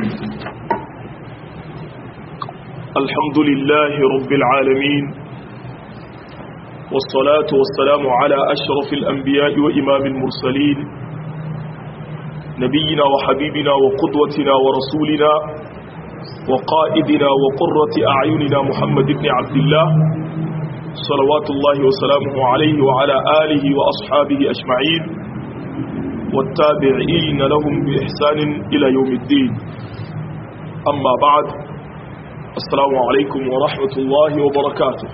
الحمد لله رب العالمين والصلاة والسلام على أشرف الأنبياء وإمام المرسلين نبينا وحبيبنا وقدوتنا ورسولنا وقائدنا وقرة أعيننا محمد بن عبد الله صلوات الله وسلامه عليه وعلى آله وأصحابه أجمعين والتابعين لهم بإحسان إلى يوم الدين أما بعد السلام عليكم ورحمة الله وبركاته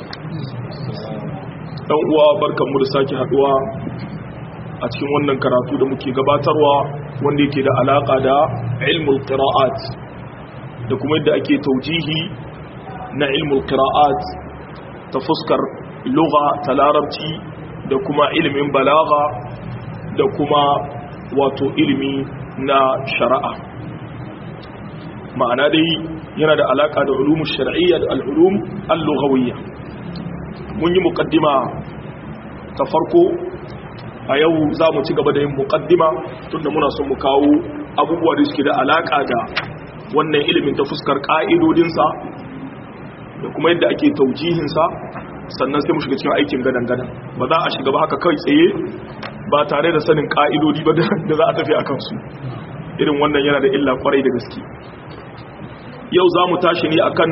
ɗan uwa barkanmu da sake haɗuwa a cikin wannan karatu da muke gabatarwa wanda yake da alaƙa da ilmul qira'at da kuma yadda ake taujihi na ilmul qira'at ta fuskar lugha ta larabci da kuma ilimin balaga da kuma wato ilimi na shari'a ma'ana dai yana da alaka da ulumun shar'iyya da al'ulum al-lughawiyya mun yi muqaddima ta farko a yau za mu ci gaba da yin muqaddima tunda muna son mu kawo abubuwa da suke da alaka da wannan ilimin ta fuskar ka'idodinsa da kuma yadda ake taujihinsa sannan sai mu shiga cikin aikin gadan-gadan ba za a shiga ba haka kai tsaye ba tare da sanin ka'idodi ba da za a tafi a kansu irin wannan yana da illa kwarai da gaske yau za mu tashi ne akan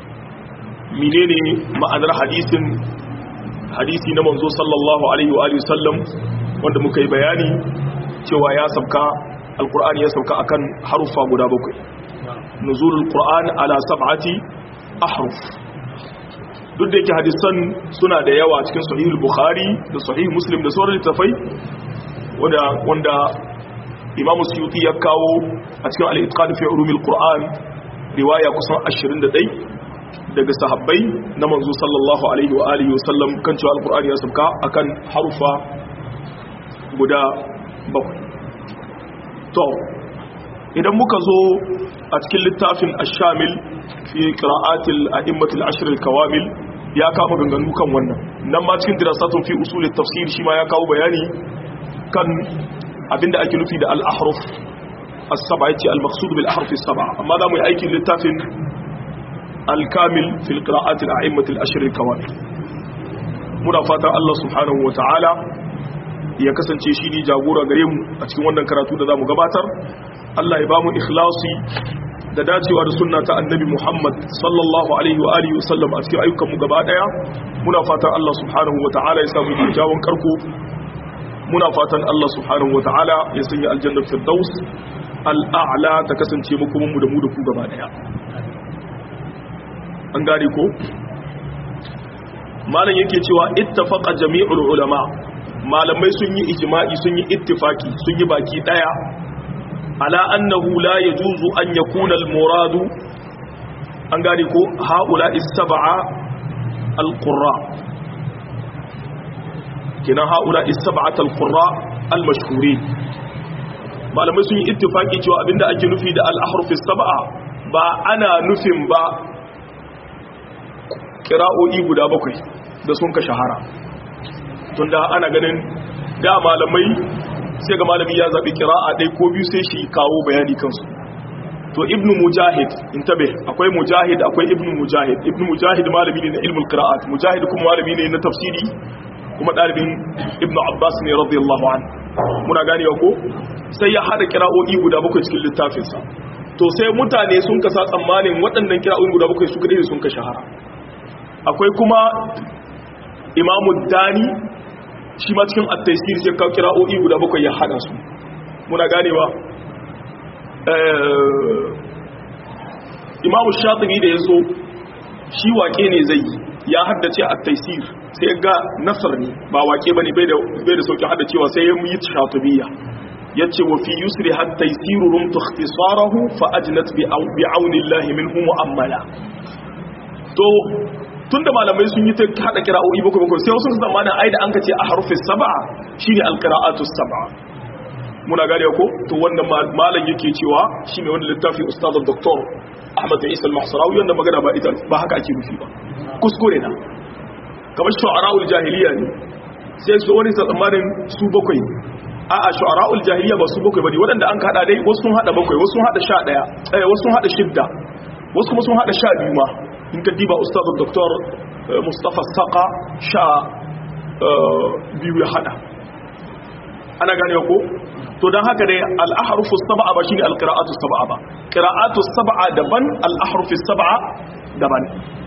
menene ma'anar hadisin hadisi na manzo sallallahu alaihi wa sallam wanda muka yi bayani cewa ya sauka alkur'ani ya sauka akan harufa guda bakwai nuzulul qur'an ala sab'ati ahruf duk da yake hadisan suna da yawa cikin sahihul bukhari da sahih muslim da sauran littafai wanda wanda imam suyuti ya kawo a cikin al-itqan fi ulumil qur'an riwaya kusan 21 daga sahabbai na manzo sallallahu alaihi wa alihi wasallam kan cewa al-qur'ani ya sabka akan harufa guda bakwai to idan muka zo a cikin littafin ash-shamil fi qira'atil a'immatil ashr al-kawamil ya kama ganganu kan wannan nan ma cikin dirasatun fi usul tafsir shi ma ya kawo bayani kan abinda ake nufi da al-ahruf as-sab'a yace al-maqsud bil ahruf as-sab'a amma da mu yi aikin littafin al-kamil fi qira'atil a'immatil ashr al-kawamil muna fatan Allah subhanahu wa ta'ala ya kasance shi ne jagora gare mu a cikin wannan karatu da zamu gabatar Allah ya ba mu ikhlasi da dacewa da sunna ta annabi Muhammad sallallahu alaihi wa alihi wasallam a cikin ayyukan mu gaba daya muna fatan Allah subhanahu wataala ya samu kyakkyawan karko muna fatan Allah subhanahu wataala ya sanya aljanna firdaus al'a'la ta kasance mu kuma mu da mu da ku gaba daya an gane ko malam yake cewa ittafaqa jami'ul ulama malamai sun yi ijma'i sun yi ittifaki sun yi baki daya ala annahu la yajuzu an yakuna al-muradu an gane ko haula is-sab'a al-qurra kina haula is-sab'at al-qurra al-mashhurin malamai sun yi ittifaki cewa abinda ake nufi da al-ahruf is-sab'a ba ana nufin ba qira'o'i guda bakwai da sun ka shahara tunda ana ganin da malamai sai ga malami ya zaɓi kira'a ɗai ko biyu sai shi kawo bayani kansu to ibn mujahid in tabe akwai mujahid akwai ibn mujahid ibn mujahid malami ne na ilmul qira'at mujahid kuma malami ne na tafsiri kuma ɗalibin ibn abbas ne radiyallahu an muna gane ko sai ya hada kira'o'i guda bakwai cikin littafinsa to sai mutane sun kasa tsammanin waɗannan kira'o'i guda bakwai su kadai sun ka shahara akwai kuma imamu dani shi ma cikin at-taysir sai ka kira'o'i guda bakwai ya hada su muna ganewa imamu shatibi da yaso shi wake ne zai ya haddace at-taysir sai ga nasar ne ba wake bane bai da bai da sauki haddacewa sai ya yi shatibiyya yace wa fi yusri hatta taysiru rum ikhtisarahu fa ajnat bi auni Allah minhu mu'ammala to tunda malamai sun yi ta hada kira'o'i bakwai bakwai sai wasu su zamanin ai da an kace a harufin sab'a shine alqira'atu sab'a muna gane ko to wannan malam yake cewa shine wanda littafi ustaz doktor Ahmad Isa al-Mahsarawi wanda magana ba ita ba haka ake nufi ba kuskure na kamar shu'ara'ul jahiliya ne sai su wani tsammanin su bakwai a a shu'ara'ul jahiliya ba su bakwai bane waɗanda an hada dai wasu sun hada bakwai wasu sun hada sha ɗaya eh wasu sun hada shidda wasu kuma sun hada sha biyu ma in ka diba ustaz dr mustafa saqa sha biyu ya hada ana gane ko to dan haka dai al-ahrufu sab'a ba shine al-qira'atu sab'a ba qira'atu sab'a daban al-ahrufu sab'a daban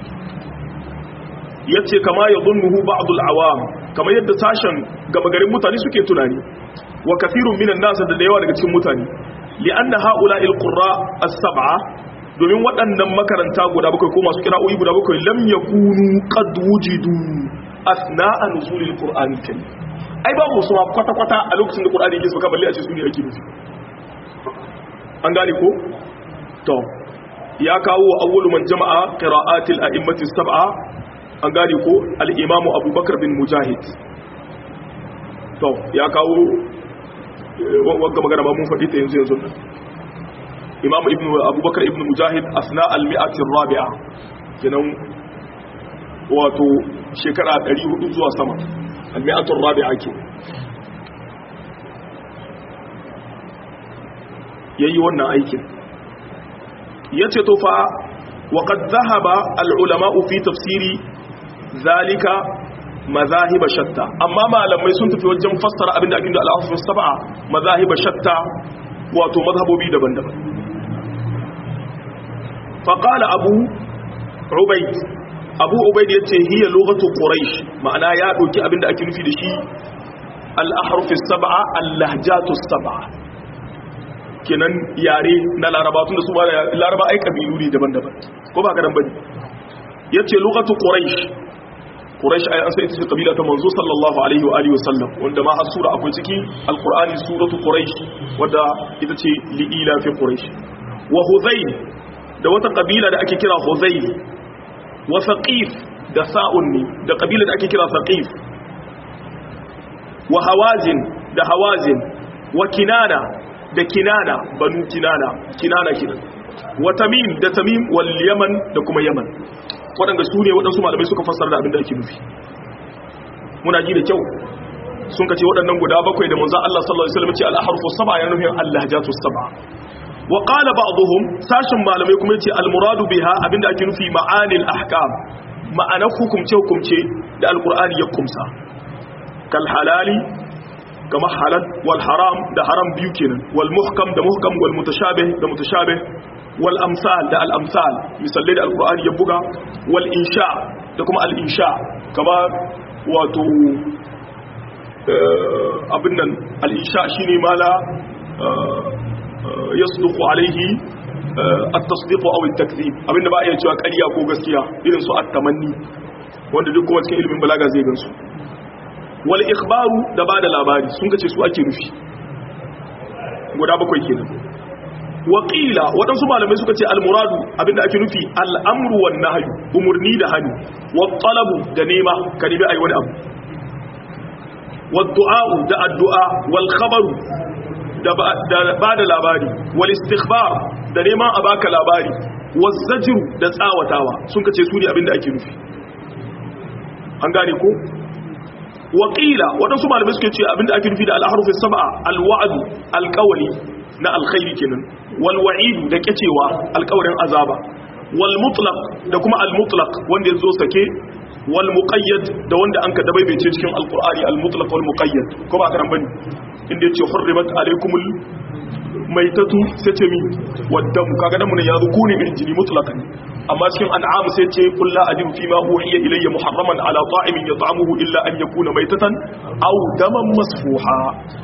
yace kama yadhunnuhu ba'd al-awam kama yadda sashen gaba garin mutane suke tunani wa kathirun minan nas da yawa daga cikin mutane li'anna ha'ula'il qurra as-sab'a domin waɗannan makaranta guda bakwai ko masu kira'o'i guda bakwai lam yakunu qad wujidu asna'a nuzulil qur'ani kai ai babu su kwata kwata a lokacin da qur'ani yake sauka balle a ce su ne ake nufi an gane ko to ya kawo awwalu man jama'a qira'atil a'immati sab'a an gane ko al-imam abubakar bin mujahid to ya kawo wagga magana ba mun faɗi ta yanzu yanzu imam ibn abubakar ibn mujahid asna al-mi'ati rabi'a kenan wato shekara 400 zuwa sama al-mi'atu rabi'a ke yayi wannan aikin yace to fa wa qad dhahaba al-ulama'u fi tafsiri zalika mazahib shatta amma malamai sun tafi wajen fassara abinda ake da al-ahfaz sab'a mazahib shatta wato mazhabobi daban-daban faƙala abu ubaid abu ubaid ya ce hiya lokacin ƙuraish ma'ana ya ɗauki abinda ake nufi da shi al'aharfis saba'a allahjatus saba'a kenan yare na laraba tun da su ba da laraba ai ƙabilu ne daban-daban ko ba kadan bane ya ce lokacin ƙuraish ƙuraish ai an sai ita ce ƙabila ta manzo sallallahu alaihi wa alihi wasallam wanda ma har sura akwai ciki alƙur'ani suratu ƙuraish wadda ita ce li'ila fi ƙuraish wa huzayl da wata kabila da ake kira Huzayl wa Saqif da Sa'un ne da kabila da ake kira Saqif wa Hawazin da Hawazin wa Kinana da Kinana banu Kinana Kinana kinan wa Tamim da Tamim wal Yaman da kuma Yaman waɗanda su ne waɗansu malamai suka fassara da abin da ake nufi muna ji da kyau sun kace waɗannan guda bakwai da manzon Allah sallallahu alaihi wasallam ce al-ahrufu sab'a ya nufin al-lahjatu sab'a wa qala ba'dhum sashin malamai kuma yace al-muradu biha abinda ake nufi ma'anil ahkam ma'anar hukumce hukumce da alqur'ani ya kumsa kal halali kama halal wal haram da haram biyu kenan wal muhkam da muhkam wal mutashabih da mutashabih wal amsal da al amsal misalai da alqur'ani ya buga wal insha da kuma al insha kama wato abin nan al insha shine mala yasduqu alaihi at-tasdiq aw at-takdhib abinda ba a iya cewa ƙarya ko gaskiya irin su at-tamanni wanda duk kuma cikin ilimin balaga zai gansu wal ikhbaru da bada labari sun kace su ake nufi guda bakwai kenan wa qila wadansu malamai suka ce al-muradu abinda ake nufi al-amru wan nahyu umurni da hani wa talabu da nema ka nemi ayi wani abu wa du'a da addu'a wal khabaru da ba da labari wal istighbar da neman a baka labari wazzajiru da tsawatawa sun kace su ne abinda ake nufi an gane ko waqila wadansu malamai suke ce abinda ake nufi da al-harfu sab'a al-wa'd al-qawli na alkhairi kenan wal wa'id da kacewa alƙawarin azaba wal mutlaq da kuma al mutlaq wanda yazo sake wal muqayyad da wanda an ka dabaibece cikin alqur'ani al mutlaq wal muqayyad ko ba karan bane inda yace hurrimat alaykumul maitatu sai ce mi waddam kaga dan mun ya zuku ne irin jini mutlaqan amma cikin an'am sai ce qul la ajidu fi ma uhiya ilayya muharraman ala ta'imin yat'amuhu illa an yakuna maitatan aw daman masfuha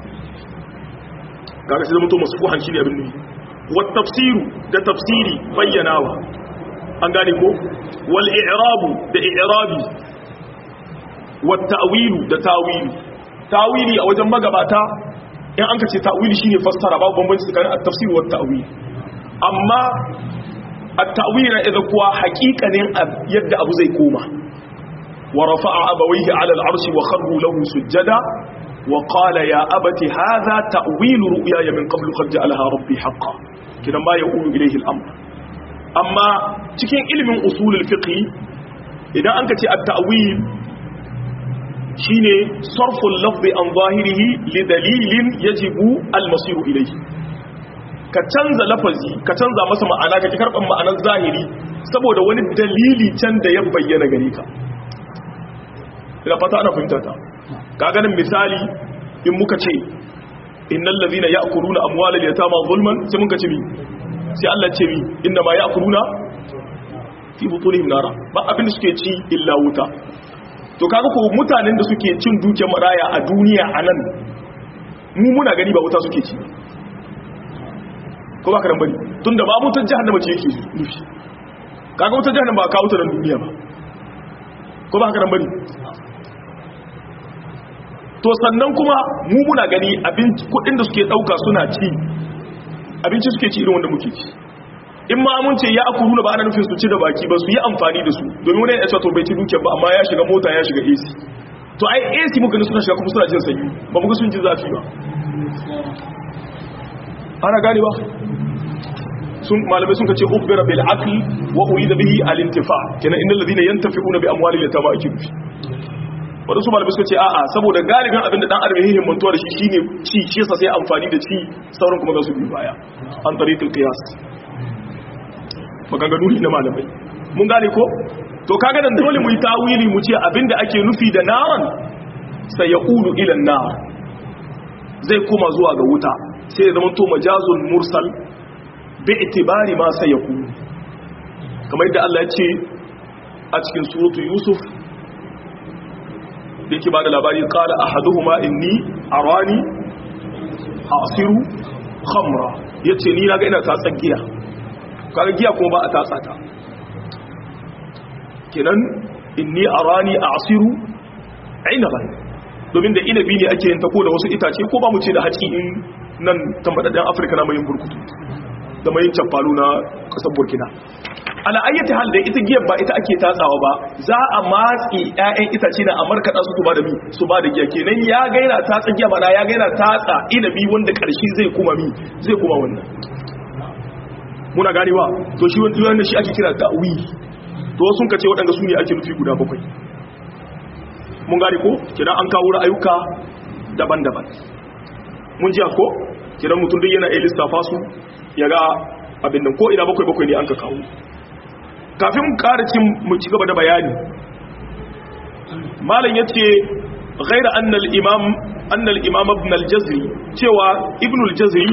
kaga sai mutum masfuhan shine abin ne wa tafsiru da tafsiri bayyanawa an gane ko wal i'rabu da i'rabi wa ta'wilu da tawili tawili a wajen magabata in an kace ta'wili shine fassara babu bambanci tsakanin at-tafsir wa at-ta'wil amma at-ta'wil na idan kuwa haƙiƙanin yadda abu zai koma wa rafa'a abawayhi 'ala al-'arshi wa kharru lahu sujada wa qala ya abati hadha ta'wil ru'yaya min qablu qad ja'alaha rabbi haqqan kidan ba yaqulu ilayhi al-amr amma cikin ilimin usul al-fiqh idan an kace at-ta'wil shine sarful lafzi an zahirihi li dalilin yajibu al-masiru ilayhi ka canza lafazi ka canza masa ma'ana ka ki karban ma'anar zahiri saboda wani dalili can da ya bayyana gare ka ina fata ana fahimta ta ka ganin misali in muka ce innal ladhina ya'kuluna amwalal yatama zulman sai muka ce mi sai Allah ce mi inna ma ya'kuluna fi butunihim nara ba abin da suke ci illa wuta to kaga ko mutanen da suke cin dukiyar maraya a duniya anan mu muna gani ba wuta suke ci ko ba ka bane tunda ba mutan jahannama ce yake nufi kaga wutar jahannama ba kawo ta nan duniya ba ko ba ka bane to sannan kuma mu muna gani abinci kudin da suke dauka suna ci abinci suke ci irin wanda muke ci in ma mun ce ya aku nuna ba ana nufin su ci da baki ba su yi amfani da su domin wani ya ce to bai ci dukiyar ba amma ya shiga mota ya shiga AC to ai AC muka gani suna shiga kuma suna jin sanyi ba muka sun ji zafi ba ana gane ba sun malamai sun kace ukhbira bil aql wa urida bihi al intifa kenan innal ladina yantafi'una bi amwalil yatama akidu wadansu malamai suka ce a'a saboda galibin abinda dan adam yake mantuwa da shi shine ci shi yasa sai amfani da ci sauran kuma za su bi baya an tariqul qiyas maganganu ne na malamai mun gane ko to kaga dan dole mu yi tawili mu ce abinda ake nufi da naran sai ya ulu ila nar zai koma zuwa ga wuta sai ya zama to majazun mursal bi itibari ma sai ya kulu kamar yadda Allah ya ce a cikin suratu yusuf da yake ba da labari kala a haduhuma inni arani asiru khamra ya ce ni na ga ina tatsa giya kaga giya kuma ba a tatsa ta kenan inni arani asiru inaban domin da inabi ne ake yin ta ko da wasu itace ko ba mu ce da haci in nan tambadadden afirka na mayin burkutu da mayin cafalu na kasar burkina ala ayyata hal da ita giyar ba ita ake tatsawa ba za a matsi ƴaƴan itace na amurka da su ba da mi su ba da giya kenan ya gaina tatsa giya bana ya gaina tatsa inabi wanda karshe zai kuma mi zai kuma wannan muna ganewa to shi wanda shi ake kira ta'wi to sun kace waɗanda su ne ake nufi guda bakwai mun gane ko kenan an kawo ra'ayuka daban-daban mun ji ko kenan mutum duk yana iya lissafa su ya ga abin nan ko ina bakwai bakwai ne an ka kawo kafin karicin mu ci gaba da bayani malam yace ghaira anna al-imam anna al-imam ibn al-jazri cewa ibn al-jazri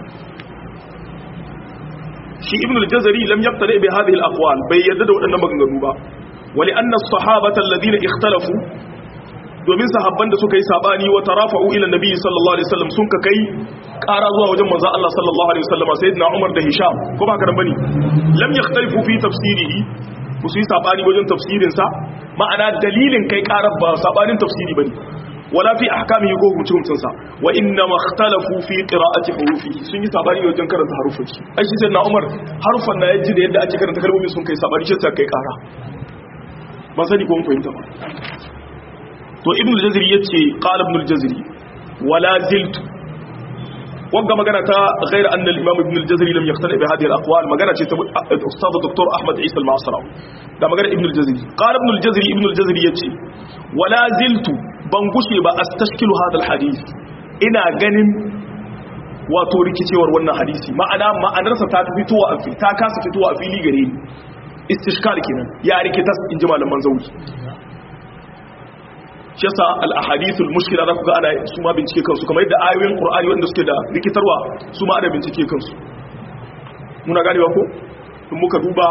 shi ibn al-jazri lam yaqtadi bi hadhihi al-aqwal bai yadda da wadannan maganganu ba wali anna as-sahabata alladhina ikhtalafu domin sahabban da suka yi sabani wa tarafa'u ila nabi sallallahu alaihi wasallam sun ka kai ƙara zuwa wajen manzo Allah sallallahu alaihi wasallam sayyidina Umar da Hisham ko ba ka bane lam yakhtalifu fi tafsirihi ku su yi sabani wajen tafsirin sa ma'ana dalilin kai ƙarar ba sabanin tafsiri bane wala fi ahkamihi ko hukuncin sa wa inna makhtalafu fi qira'ati hurufi sun yi sabani wajen karanta harufan shi ai shi sayyidina Umar harufan na yaji da yadda ake karanta kalmomin sun kai sabani shi sai kai ƙara ban sani ko mun fahimta ba to ibn al-jazri yace qala ibn al-jazri wala ziltu wanga magana ta ghayr anna al-imam ibn al-jazri lam yaqtadi bi hadhihi al-aqwal magana ce ta ustad dr ahmad isa al-ma'sarawi da magana ibn al-jazri qala ibn al-jazri ibn al-jazri yace wala ziltu ban gushe ba astashkilu hadha al-hadith ina ganin wato rikicewar wannan hadisi ma'ana ma'anarsa ta fitowa a fili ta kasa fitowa a fili gare ni istishkal kenan ya rikitas inji malaman zauri shi yasa al-ahadithul mushkila za ku ga ana su ma bincike kansu kamar yadda ayoyin qur'ani wanda suke da rikitarwa su ma ana bincike kansu muna ganewa ko in muka duba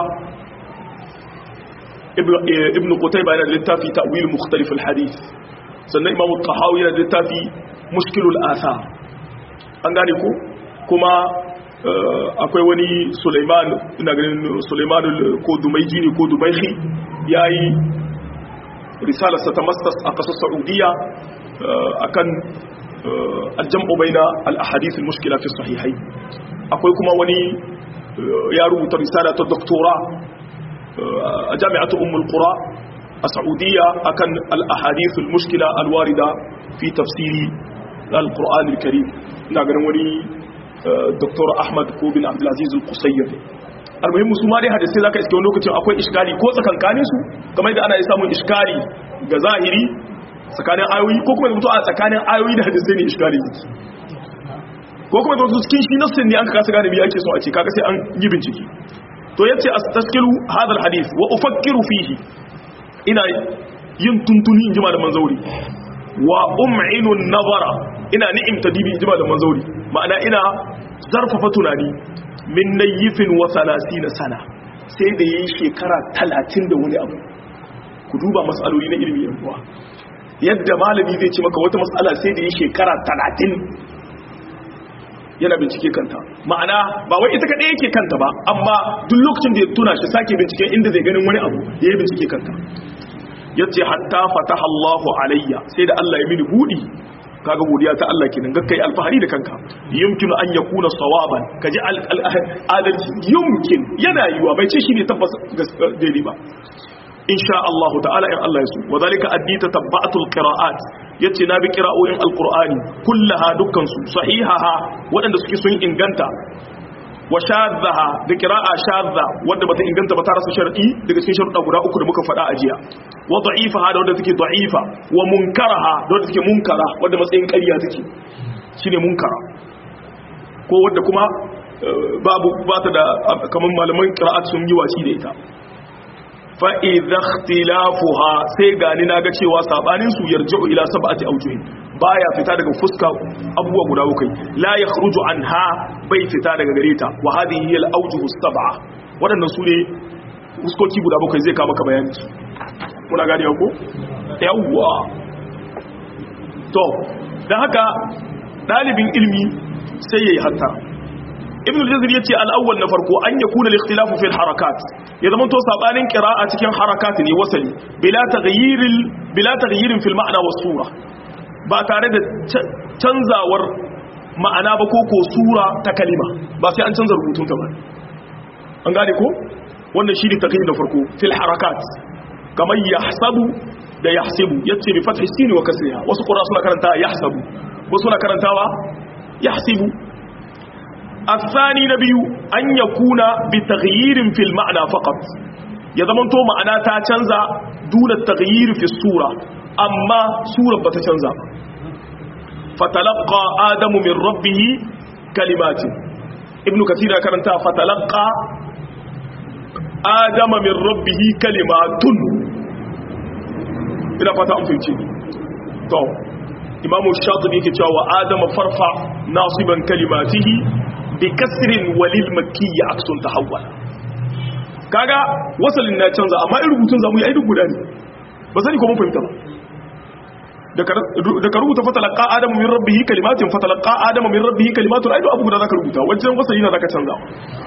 ibn qutayba yana da littafi ta'wil mukhtalif al-hadith sannan imam al-tahawi yana da littafi mushkilul athar an gane ko kuma akwai wani Sulaiman ina ganin Sulaiman ko Dumaiji ne ko Dubaihi yayi risalarsa ta masters a kasar saudiya akan aljam'u baina al-ahadith al-mushkila fi sahihai akwai kuma wani ya rubuta risala ta doktora a jami'atu ummul qura a saudiya akan al-ahadith al-mushkila al-warida fi tafsiri al-qur'an al-karim ina ganin wani doktor ahmad ko bin abdulaziz al-qusayr almuhim su ma dai hadisi zaka iske wani lokacin akwai iskali ko tsakankanin su kamar yadda ana samun iskali ga zahiri tsakanin ayoyi ko kuma mutu a tsakanin ayoyi da hadisai ne iskali yake ko kuma mutu cikin shi nassin ne an kasa gane biya ake so a ce kaga sai an yi bincike to yace astaskilu hadal hadith wa ufakkiru fihi ina yin tuntuni inji malaman zauri wa um'inu nazara ina ni'imta dibi inji malaman zauri ma'ana ina zarfafa tunani min nayyifin wa 30 sana sai da yayi shekara 30 da wani abu ku duba mas'aloli na ilimi yan uwa yadda malami zai ce maka wata mas'ala sai da yayi shekara 30 yana bincike kanta ma'ana ba wai ita kadai yake kanta ba amma duk lokacin da ya tuna shi sake binciken inda zai ganin wani abu yayi bincike kanta yace hatta fataha Allahu alayya sai da Allah ya mini budi kaga godiya ta Allah kenan gakkai alfahari da kanka yumkinu an yakuna sawaban kaji adalci yumkin yana yiwa bai ce shine tabbas daidai ba insha Allah ta'ala in Allah ya so wadhalika addita tabba'atul qira'at yace na bi qira'o'in alqur'ani kullaha dukkan su sahihaha wadanda suke sun inganta wa shaddaha da qira'a shadda wanda bata inganta ba ta rasa shar'i daga cikin sharuɗa guda uku da muka faɗa a jiya wa da'ifaha da wanda take da'ifa wa munkaraha da wanda take munkara wanda matsayin ƙarya take shine munkara ko wanda kuma babu ba ta da kaman malaman qira'at sun yi wasi da ita fa idza ikhtilafuha sai gani naga cewa sabanin su yarji'u ila sab'ati awjuhin baya fita daga fuska abubuwa guda bakwai la yakhruju anha bai fita daga gare ta wa hadhihi hiya al-awjuhu sab'a wadannan su ne fuskoki guda bakwai zai kama ka bayani su muna gane ko yawwa to dan haka dalibin ilmi sai yayi hatta ibn al-jazir yace al-awwal na farko an yakuna al-ikhtilafu fi al-harakat ya zama to sabanin qira'a cikin harakat ne wasali bila taghyiril bila taghyirin fil ma'na was sura ba tare da canzawar ma'ana ba ko ko sura ta kalima ba sai an canza rubutun ta ba an gane ko wannan shi ne taqyid da farko fil harakat kamar yahsabu da yahsibu yace bi fathi sin wa kasriha wasu qura suna karanta yahsabu wasu suna karantawa yahsibu الثاني نبي أن يكون بتغيير في المعنى فقط يضمن تو معنى تاتنزا دون التغيير في الصورة أما صورة بتتنزا فتلقى آدم من ربه كلمات ابن كثير كرنتا فتلقى آدم من ربه كلمات إلى فتاة أمفيتي تو إمام الشاطبي كتاب آدم فرفع ناصبا كلماته بكسر وللمكي عكس تحول kaga wasalin na canza amma in rubutun zamu yi duk guda ne ba sani ko mun fahimta ba da ka rubuta fatalaqa adamu min rabbihi kalimatin fatalaqa adamu min rabbihi kalimatun ai abu guda zaka rubuta wajen wasali na zaka canza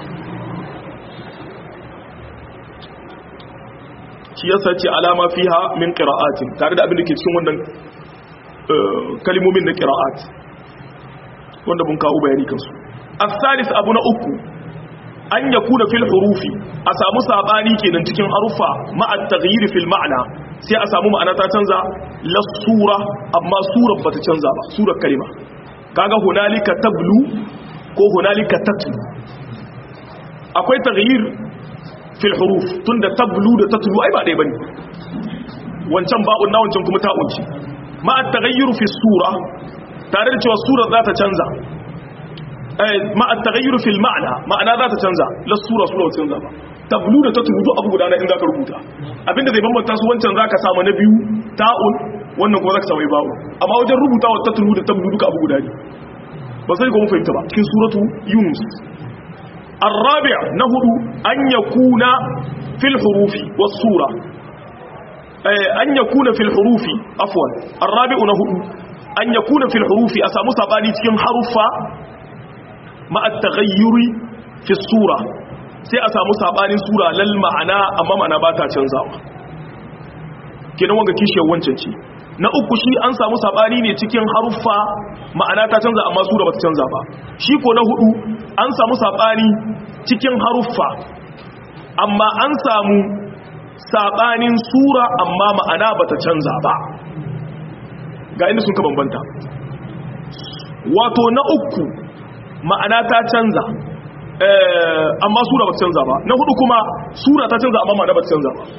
shi yasa ce alama fiha min qira'atin tare da abin da ke cikin wannan kalimomin na qira'at wanda mun kawo bayani kansu الثالث abu na uku an yakuna fil hurufi a samu sabani kenan cikin harufa ma'a taghyir fil ma'na sai a samu ma'ana ta canza la sura amma surar bata canza ba surar kalima kaga hunalika tablu ko hunalika tatlu akwai taghyir fil huruf tunda tablu da tatlu ai ba dai bane wancan ba'un na wancan kuma ta'un ce ma'a taghayyur fi sura tare da cewa surar za ta canza ma at-taghayyur fil ma'na ma'ana za ta canza la sura sura ta canza ba tablu da tatlu abu guda na in zaka rubuta abinda zai bambanta su wancan zaka samu na biyu ta'un wannan kuma zaka samu ba'u amma wajen rubuta wa tatlu da tablu duka abu guda ne ba sai ko mun fahimta ba cikin suratu yunus الرابع نهر أن يكون في الحروف والصورة أن يكون في الحروف عفوا الرابع نهر أن يكون في الحروف أسامو ساباني تكين حرفا مع التغير في الصورة sai a samu sabanin sura lal ma'ana amma ma'ana ba ta canzawa kenan wanga kishiyar wancan ce na uku shi an samu sabani ne cikin haruffa ma'ana ta canza amma sura ba ta canza ba shi ko na hudu an samu sabani cikin haruffa amma an samu sabanin sura amma ma'ana ba ta canza ba ga inda sun ka bambanta wato na uku ma'ana ta canza amma sura ba ta canza ba na hudu kuma sura ta canza amma ma'ana ba ta canza ba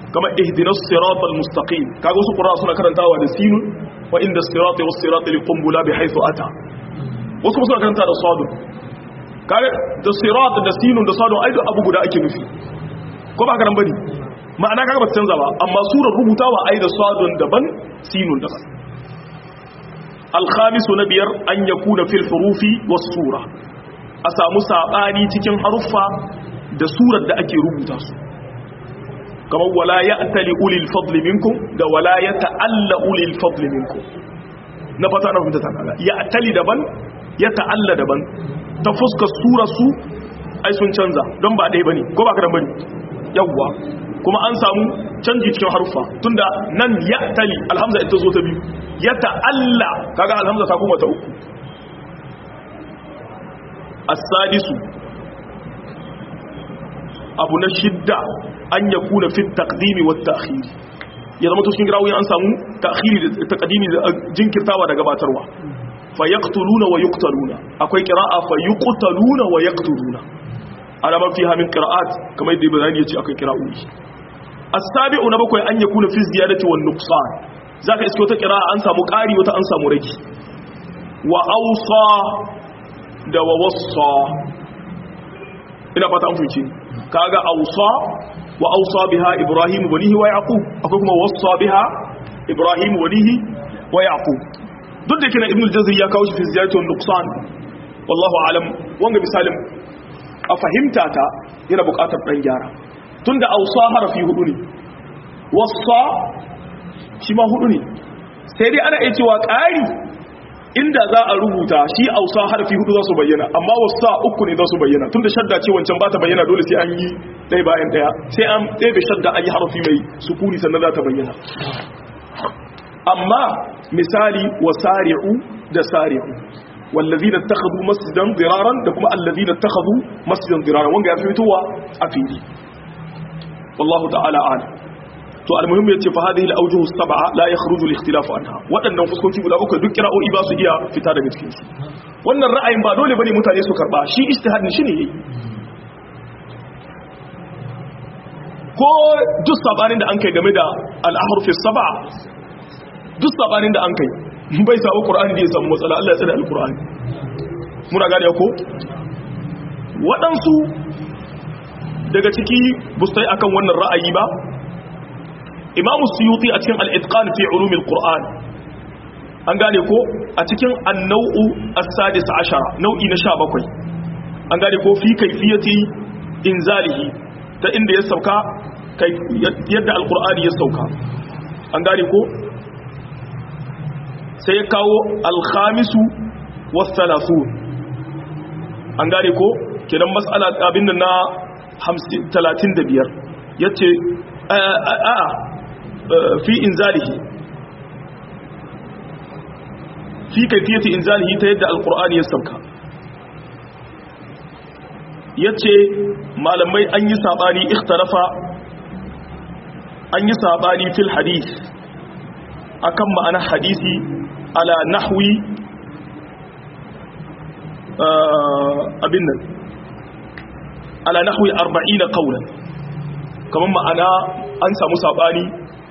kama ihdinas siratal mustaqim kaga wasu qur'a suna karantawa da sinun wa inda sirati was sirati liqumbula bi haythu ata wasu suna karanta da sadun kaga da sirat da sinun da sadun ai abu guda ake nufi ko ba karan bane ma'ana kaga ba ta canza ba amma surar rubutawa ai da sadun daban sinun daban al-khamisu na biyar an yakuna fil hurufi was sura a samu sabani cikin haruffa da surar da ake rubuta su kamar wala ya'tali ulil fadli minkum da wala yata'alla ulil fadli minkum na fata na fahimta ta kaga ya'tali daban yata'alla daban ta fuskar surar su ai sun canza don ba ɗaya bane ko ba ka da bane yawwa kuma an samu canji cikin haruffa tunda nan ya tali alhamza ita zo ta biyu ya ta'alla kaga alhamza ta kuma ta uku as-sadisu abu na shidda an yakuna fi taqdimi wat ta'khir ya zama to cikin girawoyi an samu ta'khiri da taqdimi da jinkirtawa da gabatarwa fa yaqtuluna wa yuqtaluna akwai qira'a fa yuqtaluna wa yaqtuluna ala man fiha min qira'at kamar yadda bayani yace akwai qira'o'i as-sabi'u na bakwai an yakuna fi ziyadati wan nuqsan zaka iske wata qira'a an samu ƙari wata an samu rage wa awsa da wa wassa ina fata an fice kaga awsa wa awsa biha ibrahim banihi wa yaqub akwai kuma wassa biha ibrahim banihi wa yaqub duk da kina ibn al-jazri ya kawo shi fi ziyadati wan nuqsan wallahu alam wanga misalin a fahimta ta yana buƙatar ɗan gyara tunda ausa harafi hudu ne wasa shi ma hudu ne sai dai ana iya cewa ƙari inda za a rubuta shi ausa harafi hudu za su bayyana amma wasa uku ne za su bayyana tunda shadda ce wancan ba ta bayyana dole sai an yi ɗaya bayan ɗaya sai an ɗebe shadda an yi harafi mai sukuni sannan za ta bayyana amma misali wasari'u da sari'u والذين اتخذوا مسجدا ضرارا da kuma الذين اتخذوا مسجدا ضرارا wanga ya fitowa a fili wallahu ta'ala a'lam to almuhim yace fa hadhihi al-awjuh as-sab'a la yakhruju al-ikhtilaf anha wadannan fuskoki guda uku duk kira'o'i ba su iya fita daga cikin su wannan ra'ayin ba dole bane mutane su karba shi ijtihadin shi ne yayi ko duk sabanin da an kai game da al-ahruf as-sab'a duk sabanin da an kai bai samu ƙura'ani da ya samu matsala Allah ya tsada al-ƙura'ani muna gane ko waɗansu daga ciki bustai akan wannan ra'ayi ba imamu suyuti a cikin al'itqan fi ulumin ƙura'an an gane ko a cikin annau'u as-sadis ashara nau'i na sha bakwai an gane ko fi kaifiyati inzalihi ta inda ya sauka yadda al-ƙura'ani ya sauka an gane ko sai ya kawo alhamisu wasu an gane ko kenan matsala abin da na 35 ya ce a fi inzalihi fi kaifiyati inzalihi ta yadda alkur'ani ya sauka ya ce malamai an yi saɓani ikhtarafa an yi saɓani fil hadith akan ma'anar hadisi ala nahwi abin nan ala nahwi 40 qawlan kaman ma'ana an samu sabani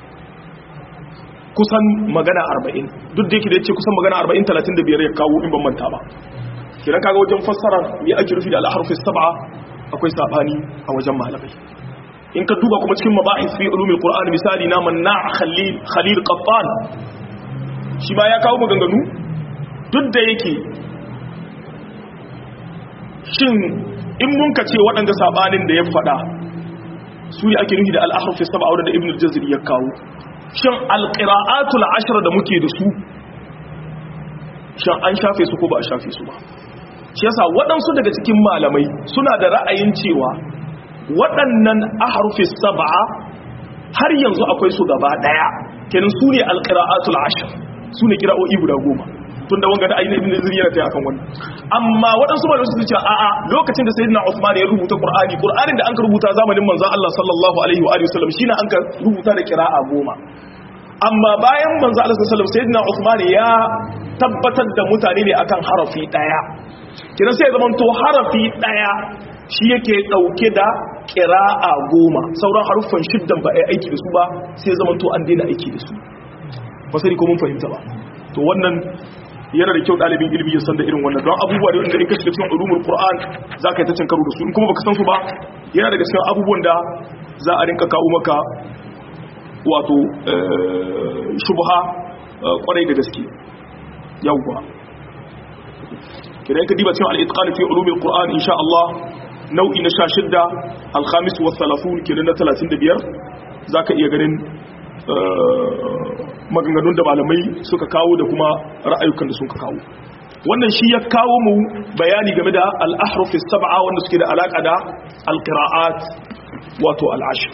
kusan magana 40 duk da yake da yace kusan magana 40 35 ya kawo in ban manta ba kiran kaga wajen fassara me ake rufi da al-harfi sab'a akwai sabani a wajen malamai in ka duba kuma cikin mabahis fi ulumul qur'an misali na manna khalil khalil qattan shi ma ya kawo maganganu duk da yake shin in mun ka ce waɗanda sabanin da ya faɗa su ne ake nufi da al-ahruf sab'a wanda ibn al-jazri ya kawo shin al-qira'atul ashra da muke da su shin an shafe su ko ba a shafe su ba shi yasa waɗansu daga cikin malamai suna da ra'ayin cewa waɗannan aharufis saba'a har yanzu akwai su gaba ɗaya kenan su ne alƙira'atul ashir su ne kira'o'i guda goma tun da wanga da ainihin ibn zuri yana ta akan wannan amma waɗansu malamai su ce a'a lokacin da sayyidina Uthman ya rubuta Qur'ani Qur'anin da an ka rubuta zamanin manzon Allah sallallahu alaihi wa alihi wasallam shine an ka rubuta da kira'a goma amma bayan manzon Allah sallallahu alaihi wasallam sayyidina Uthman ya tabbatar da mutane ne akan harafi ɗaya kenan sai ya zama to harafi ɗaya shi yake ɗauke da qira'a goma sauran haruffan shiddan ba ai aiki da su ba sai zaman to an daina aiki da su ba sai ko mun fahimta ba to wannan yana da kyau ɗalibin ilimi ya san da irin wannan don abubuwa da inda in ka shiga cikin ulumul qur'an za ka yi ta cin karo da su in kuma baka san su ba yana daga cikin abubuwan da za a rinka kawo maka wato shubha kwarai da gaske yawwa kidan ka diba cikin al-itqan fi ulumul qur'an insha Allah nau'i na 16 al-khamis wa 30 kidan na 35 zaka iya ganin maganganun da malamai suka kawo da kuma ra'ayukan da suka kawo wannan shi ya kawo mu bayani game da al-ahrufis sab'a wanda suke da alaka da al-qira'at wato al-ashr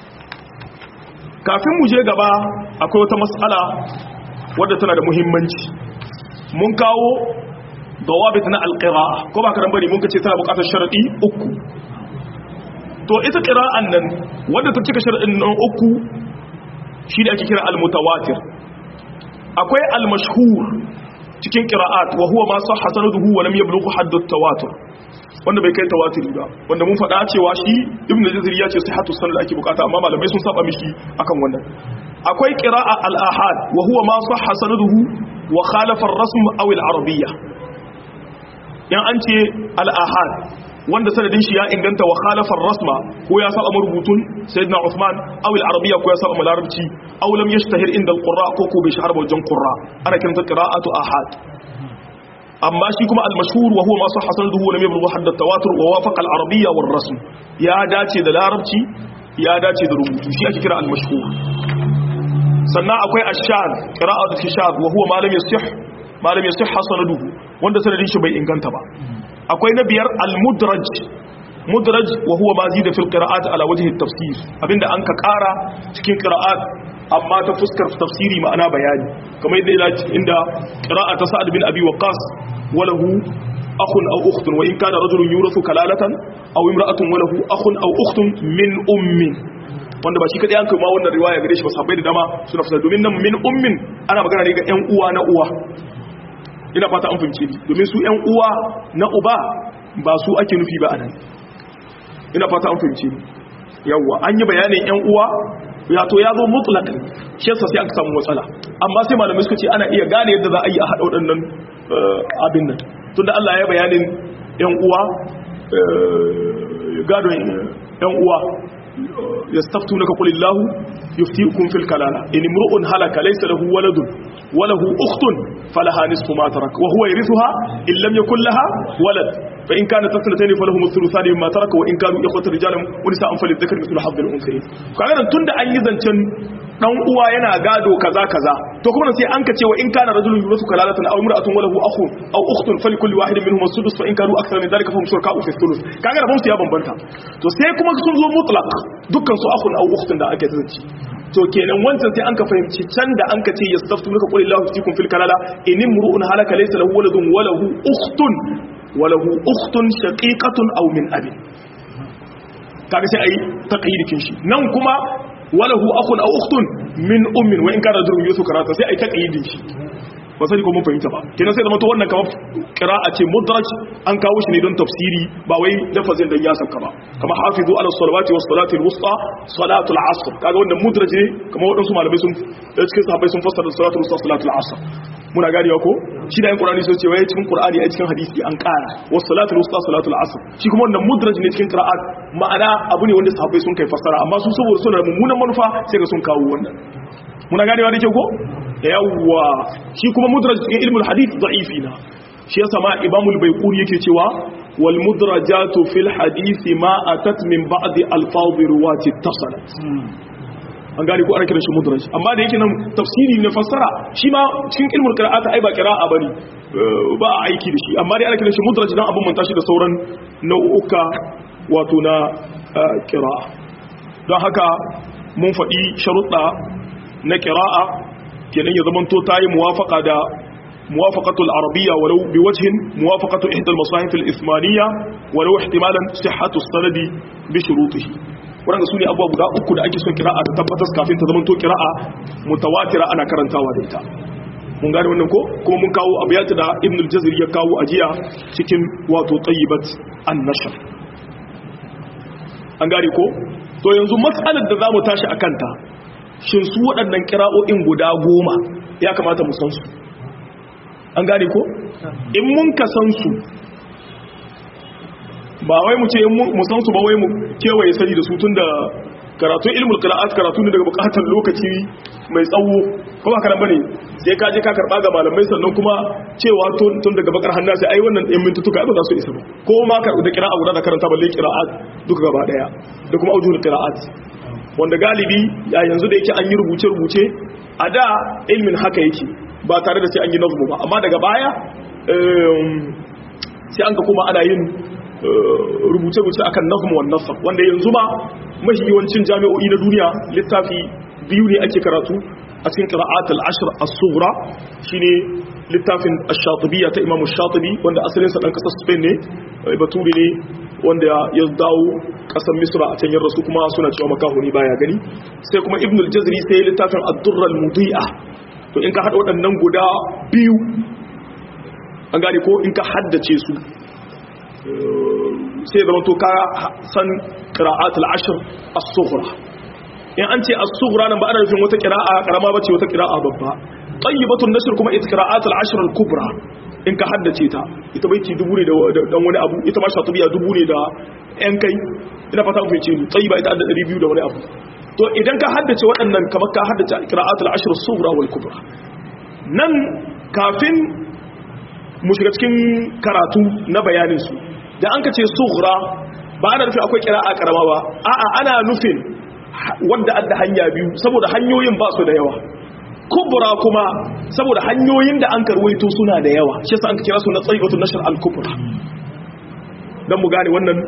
kafin mu je gaba akwai wata mas'ala wadda tana da muhimmanci mun kawo dawabit na al-qira'a ko ba karan bane mun kace tana buƙatar sharadi uku to ita qira'an nan wadda ta cika sharadin nan uku shi da ake kira al-mutawatir akwai al-mashhur cikin qira'at wa huwa ma sahha sanaduhu wa lam yablugh hadd at-tawatur wanda bai kai tawatiri ba wanda mun faɗa cewa shi ibn jazir ya ce sihhatu sanad ake bukata amma malamai sun saba mishi akan wannan akwai qira'a al-ahad wa huwa ma sahha sanaduhu wa khalafa ar-rasm aw al-arabiyya yan an ce al-ahad wanda sanadin shi ya inganta wa khalafar rasma ko ya saba marubutun sayyidina Uthman aw al-arabiyya ko ya saba larabci aw lam yashtahir inda al-qurra ko ko bai shahara wajen qurra ana kiranta qira'atu ahad amma shi kuma al-mashhur wa huwa ma sahha sanaduhu wa lam yablugh hadd at-tawatur wa wafaqa al-arabiyya war rasm ya dace da larabci ya dace da rubutu shi ake kira al-mashhur sannan akwai ash-shadh qira'atu shadh wa huwa ma lam yasih ma lam yasih sanaduhu wanda sanadin shi bai inganta ba akwai na biyar al-mudraj mudraj wa huwa ma zida fil qira'at ala wajhi at-tafsir abinda an ka kara cikin qira'at amma ta fuskar tafsiri ma'ana bayani kamar yadda ila inda qira'at sa'ad bin abi waqas walahu akhun aw ukhtun wa in kana rajulun yurathu kalalatan aw imra'atun walahu akhun aw ukhtun min ummin wanda ba shi kadai an kai ma wannan riwaya gare shi ba sahabbai da dama suna fasara domin nan min ummin ana magana ne ga ƴan uwa na uwa ina fata an fahimce ni domin su ƴan uwa na uba ba su ake nufi ba anan ina fata an fahimce ni yawa an yi bayanin ƴan uwa ya to ya zo mutlaq shi yasa sai aka samu matsala amma sai malamai suka ce ana iya gane yadda za a yi a haɗa waɗannan abin nan tunda Allah ya bayanin ƴan uwa gadon ƴan uwa yastaftunaka qulillahu yuftiukum fil kalala in imru'un halaka laysa lahu waladun wa lahu ukhtun falaha nisfu ma tarak wa huwa yarithuha in lam yakul laha walad fa in kanat tathnatayn falahu thuluthani mimma taraka wa in kanu ikhwatan rijalan wa nisa'an falidhakari mithlu hadhi al-unthayayn kaga nan tunda an yi zancen dan uwa yana gado kaza kaza to kuma sai an kace wa in kana rajulun yurasu kalalatan aw imra'atun wa lahu akhun aw ukhtun falikulli wahidin minhum as-sudus fa in kanu akthara min dhalika fahum shuraka'u fi thuluth kaga rabon su ya bambanta to sai kuma sun zo mutlaq dukkan su akhun aw ukhtun da ake zanci to kenan wancan sai an ka fahimci can da an ka ce yastaftu laka qul illahu yuftikum fil kalala in imru'un halaka laysa lahu waladun wa lahu ukhtun wa lahu ukhtun shaqiqatun aw min abin kaga sai ayi taqyidikin shi nan kuma walahu akhun aw ukhtun min ummin wa in kana durun yusu karata sai ai taqyidin shi ba sai ko mun fahimta ba kenan sai da mato wannan kamar qira'a ce mudraj an kawo shi ne don tafsiri ba wai lafazin dan ya sauka ba kama hafizu ala salawati was salati al wusta salatu al asr kaga wannan mudraj ne kamar wadansu malamai sun cikin sahabbai sun fassara salatu al wusta salatu al asr muna ganewa ko shi da yin qur'ani sai ce wai cikin qur'ani ai cikin hadisi an ƙara was salatu al wusta salatu al asr shi kuma wannan mudraj ne cikin qira'at ma'ana abu ne wanda sahabbai sun kai fassara amma su saboda suna da mummunan manufa sai ga sun kawo wannan muna ganewa da ke ko yawwa shi kuma mudraj cikin ilmul hadith da'ifi na shi yasa ma imamul baiquri yake cewa wal mudrajatu fil hadith ma atat min ba'di alfadhi ruwati tasalat an gane ko ana kiran shi mudraj amma da yake nan tafsiri ne fassara shi ma cikin ilmul qira'ata ai ba qira'a bane ba a aiki da shi amma dai ana kiran shi mudraj dan abun manta shi da sauran nau'uka wato na qira'a don haka mun faɗi sharuɗa na qira'a kenan ya zamanto ta yi muwafaka da muwafaqatul arabiyya walau bi wajhin muwafaqatu ihda al-masahif al-ithmaniyya walau ihtimalan sihhatu sanadi bi shurutihi wannan sune abubuwa guda uku da ake son kira'a ta tabbatar kafin ta zamanto kira'a mutawatira ana karantawa da ita mun gane wannan ko kuma mun kawo abiyatu da ibn al-jazari ya kawo ajiya cikin wato tayyibat an-nashr an gane ko to yanzu matsalar da za mu tashi a kanta shin su waɗannan kira'o'in guda goma ya kamata mu san su an gane ko in mun ka san su ba wai mu ce mu san su ba wai mu kewaye sani da su tun da karatun ilmul qira'at karatu ne daga bukatar lokaci mai tsawo ko ba karan bane sai ka je ka karba ga malamai sannan kuma cewa tun daga bakar hannu sai ai wannan ɗin mintutuka ba za su isa ba ko ma ka da qira'a guda da karanta balle qira'at duka gaba daya da kuma aujul qira'at wanda galibi ya yanzu da yake an yi rubuce rubuce a da ilmin haka yake ba tare da sai an yi nazmu ba amma daga baya sai an ka kuma ana yin rubuce-rubuce akan nazmu wan nasr wanda yanzu ma mahi yawancin jami'o'i na duniya littafi biyu ne ake karatu a cikin qira'at al-ashr as-sughra shine littafin ash-shatibiyya ta Imam ash-shatibi wanda asalin sa dan kasar Spain ne baturi ne wanda ya dawo kasar Misra a can rasu kuma suna cewa makahuni baya gani sai kuma Ibn al-Jazri sai littafin ad-durr al-mudi'a to in ka hada waɗannan guda biyu an gane ko in ka haddace su sai zama to ka san qira'atul ashr as-sughra in an ce as-sughra nan ba ana nufin wata qira'a karama bace wata qira'a babba tayyibatun nashr kuma ita qira'atul ashr al-kubra in ka haddace ta ita baiti dubu ne da dan wani abu ita ma shatubiya dubu ne da yan kai ina fata ku fice ni tayyiba ita da 200 da wani abu to idan ka haddace waɗannan kamar ka haddace qira'atul ashr as-sughra wal kubra nan kafin mu shiga cikin karatu na bayanin su da an ka ce sughra ba ana nufin akwai kira'a karama ba a'a ana nufin wanda adda hanya biyu saboda hanyoyin ba su da yawa kubra kuma saboda hanyoyin da an karwaito suna da yawa shi yasa an kira su na tsaibatu nashr al-kubra dan mu gane wannan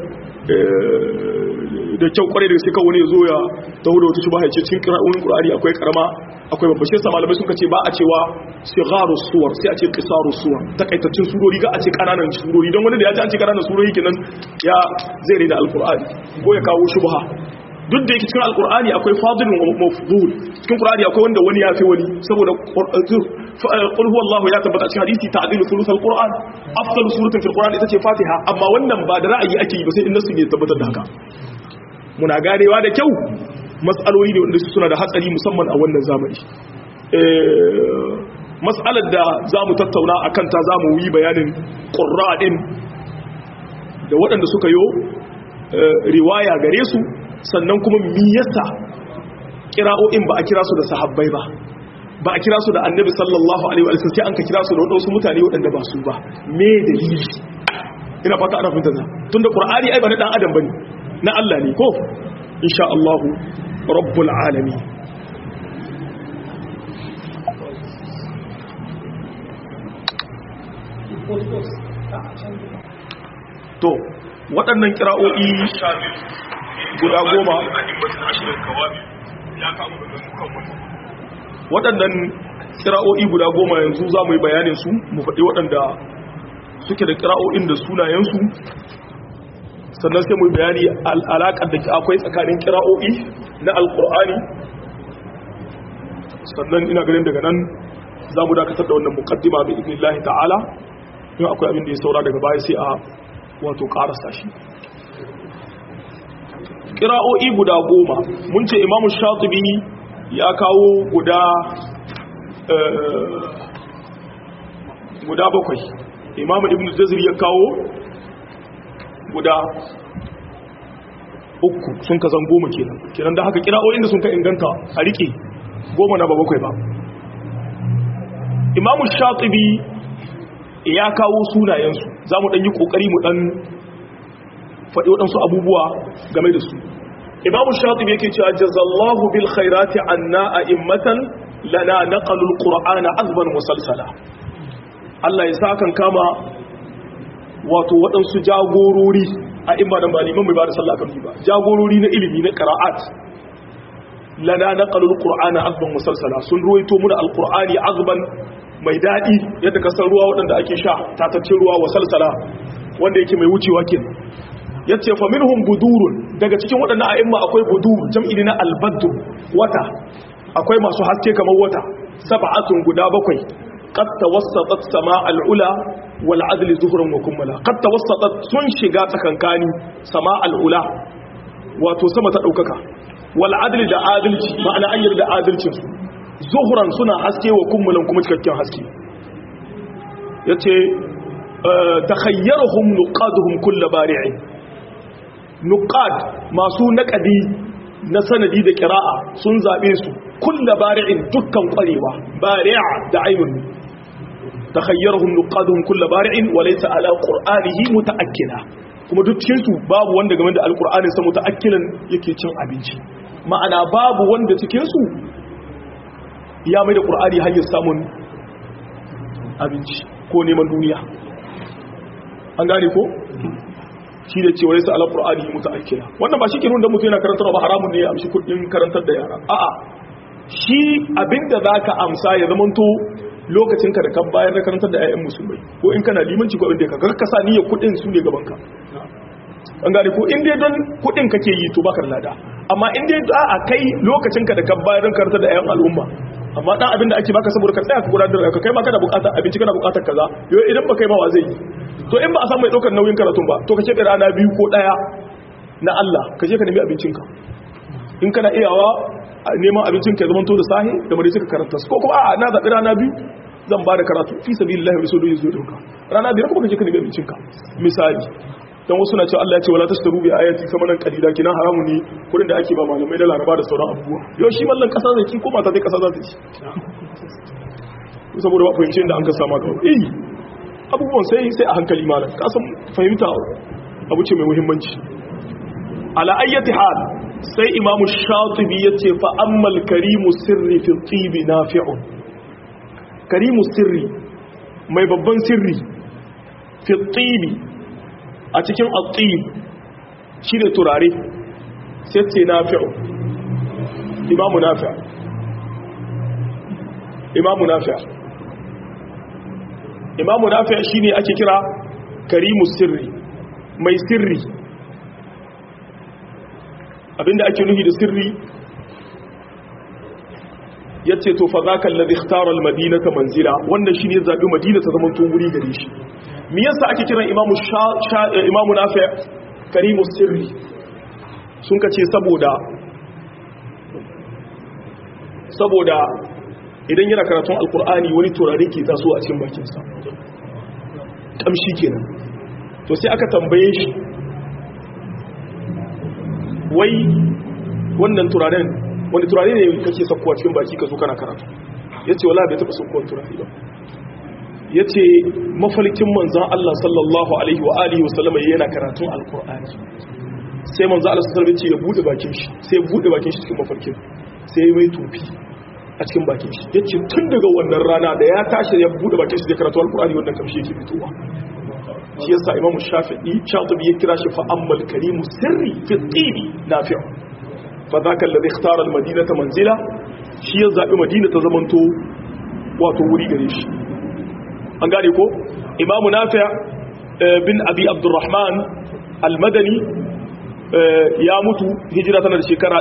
da kyau kwarai da sai kawai ne zo ya taho da wata shubha ya ce cikin qira'o'in qur'ani akwai karama akwai babba shi yasa malamai suka ce ba a cewa sigharu suwar sai a ce qisaru suwar takaitaccen surori ga a ce kananan surori don wani da ya ji an ce kananan surori kenan ya zai rena alqur'ani ko ya kawo shubha duk da yake cikin alqur'ani akwai fadilun wa mafdul cikin qur'ani akwai wanda wani ya fi wani saboda qul huwallahu ya tabbata cikin hadisi ta'dilu thuluth alqur'an afdalu suratin fil qur'an ita ce fatiha amma wannan ba da ra'ayi ake yi ba sai in nasu ne tabbatar da haka muna ganewa da kyau matsaloli ne wanda suna da hatsari musamman a wannan zamani matsalar da za mu tattauna a kanta za mu yi bayanin ƙura'in da waɗanda suka yo riwaya gare su sannan kuma miyasa kira'o'in ba a kira su da sahabbai ba ba a kira su da annabi sallallahu alaihi wa sai an ka kira su da waɗansu mutane waɗanda ba su ba me dalili ina fata ana fahimta za tun da ƙur'ani ai ba na ɗan adam ba ne na Allah ne ko insha Allah rabbul alami to waɗannan kira'o'i guda goma waɗannan kira'o'i guda goma yanzu za mu yi bayanin su mu faɗi waɗanda suke da kira'o'in da sunayensu sannan sai mu yi bayani alaƙar da ke akwai tsakanin kira'o'i na alƙur'ani sannan ina ganin daga nan za mu dakatar da wannan mukaddima bi idnillahi ta'ala in akwai abin da ya saura daga baya sai a wato ƙarasa shi kira'o'i guda goma mun ce imamu shatubi ya kawo guda guda bakwai imamu ibn jazir ya kawo guda uku sun ka zan goma kenan kenan da haka kira'o'in da sun ka inganta a rike goma na ba bakwai ba imamu shatubi ya kawo sunayensu za mu ɗan yi ƙoƙari mu ɗan faɗi waɗansu abubuwa game da su imamu shatubi yake cewa jazallahu bil khairati anna a'immatan lana naqalul qur'ana azban musalsala Allah ya sa kan kama wato waɗansu jagorori a imma dan ba liman mai ba da sallah kan ba jagorori na ilimi na qira'at lana naqalul qur'ana azban musalsala sun ruwaito mu da alqur'ani azban mai daɗi yadda kasar ruwa waɗanda ake sha tatacce ruwa wa salsala wanda yake mai wucewa ke ya ce fa minhum budurun daga cikin waɗannan a'imma akwai budur jam'i na albaddu wata akwai masu haske kamar wata sab'atun guda bakwai qad tawassatat sama'al ula wal adli zuhran wa kummala qad tawassatat sun shiga tsakankani sama'al ula wato sama ta daukaka wal adli da adalci ma'ana an yarda adalcin su zuhran suna haske wa kummulan kuma cikakken haske yace takhayyarhum nuqaduhum kull bari'in nuqad masu naqadi na sanadi da qira'a sun zabe su kull bari'in dukkan kwarewa bari'a da ainun takhayyarhum nuqaduhum kull bari'in wa laysa ala qur'anihi mutaakkila kuma duk cikin su babu wanda game da alqur'anin sa mutaakkilan yake cin abinci ma'ana babu wanda cikin su ya mai da qur'ani hanyar samun abinci ko neman duniya an gane ko shi da cewa yasa alqur'ani mutaakkila wannan ba shi ke nuna da mutum yana karantar ba haramun ne ya amshi kudin karantar da yara a'a shi abinda zaka amsa ya zamanto lokacin ka da kan bayar da karantar da 'ya'yan musulmai ko in kana limanci ko inda ka ga kasa niyyar kudin su ne gaban ka an gane ko in dai don kudin kake yi to baka lada amma in dai a kai lokacin ka da kan bayar da karantar da 'ya'yan al'umma amma dan abin da ake baka saboda ka tsaya ka gudanar da ka kai ma kana bukatar abinci kana bukatar kaza yau idan ba kai ma wa zai yi to in ba a san mai daukar nauyin karatun ba to ka ce rana biyu ko daya na Allah ka je ka nemi abincinka in kana iyawa neman abincin ka zaman to da sahi da mare suka karanta ko kuma a na zaɓi rana biyu zan ba da karatu fi sabilillahi wa rasuluhu zuwa dinka rana biyar kuma ka je ka nemi abincinka misali dan wasu na cewa Allah ya ce wala tashtaru bi ayati samanan qalila kina haramu ne kudin da ake ba malamai da laraba da sauran abubuwa yau shi mallan kasa zai ki ko mata zai kasa za ta ci saboda ba fahimci da an ka sama kawai eh abubuwan sai sai a hankali malam ka san fahimta abu ce mai muhimmanci ala ayyati hal sai imamu shatibi yace fa ammal karimu sirri fi tibi nafi'un karimu sirri mai babban sirri fi tibi a cikin al-tib shine turare sai ce nafi'u imamu nafi' imamu nafi' imamu nafi' shine ake kira karimu sirri mai sirri abinda ake nuhi da sirri yace to fa zaka alladhi ikhtara almadinata manzila wannan shine zabi madina ta zaman to wuri gare shi me yasa ake kiran imamu imamu nafi karimu sirri sun kace saboda saboda idan yana karatun alkur'ani wani turare ke taso a cikin bakinsa kamshi kenan to sai aka tambaye shi wai wannan turaren wani turare ne kake sakkowa cikin baki ka zo kana karatu ya ce wala bai taɓa sakkowar turare ba ya ce mafalkin manzan Allah sallallahu alaihi wa alihi wasallama yana karatun alkur'ani sai manzan Allah sallallahu alaihi ce ya buɗe bakin shi sai ya buɗe bakin shi cikin mafalkin sai ya mai tufi a cikin bakin shi ya ce tun daga wannan rana da ya tashi ya buɗe bakin shi zai karatu alkur'ani wannan kamshi yake fitowa shi yasa imam shafi'i shatibi ya kira shi fa ammal karimu sirri fi tibi nafi'u fa zaka alladhi ikhtara al-madinata manzila shi ya zabi madina ta zamanto wato wuri gare shi an gane ko imam nafi' bin abi abdurrahman al-madani ya mutu hijira tana da shekara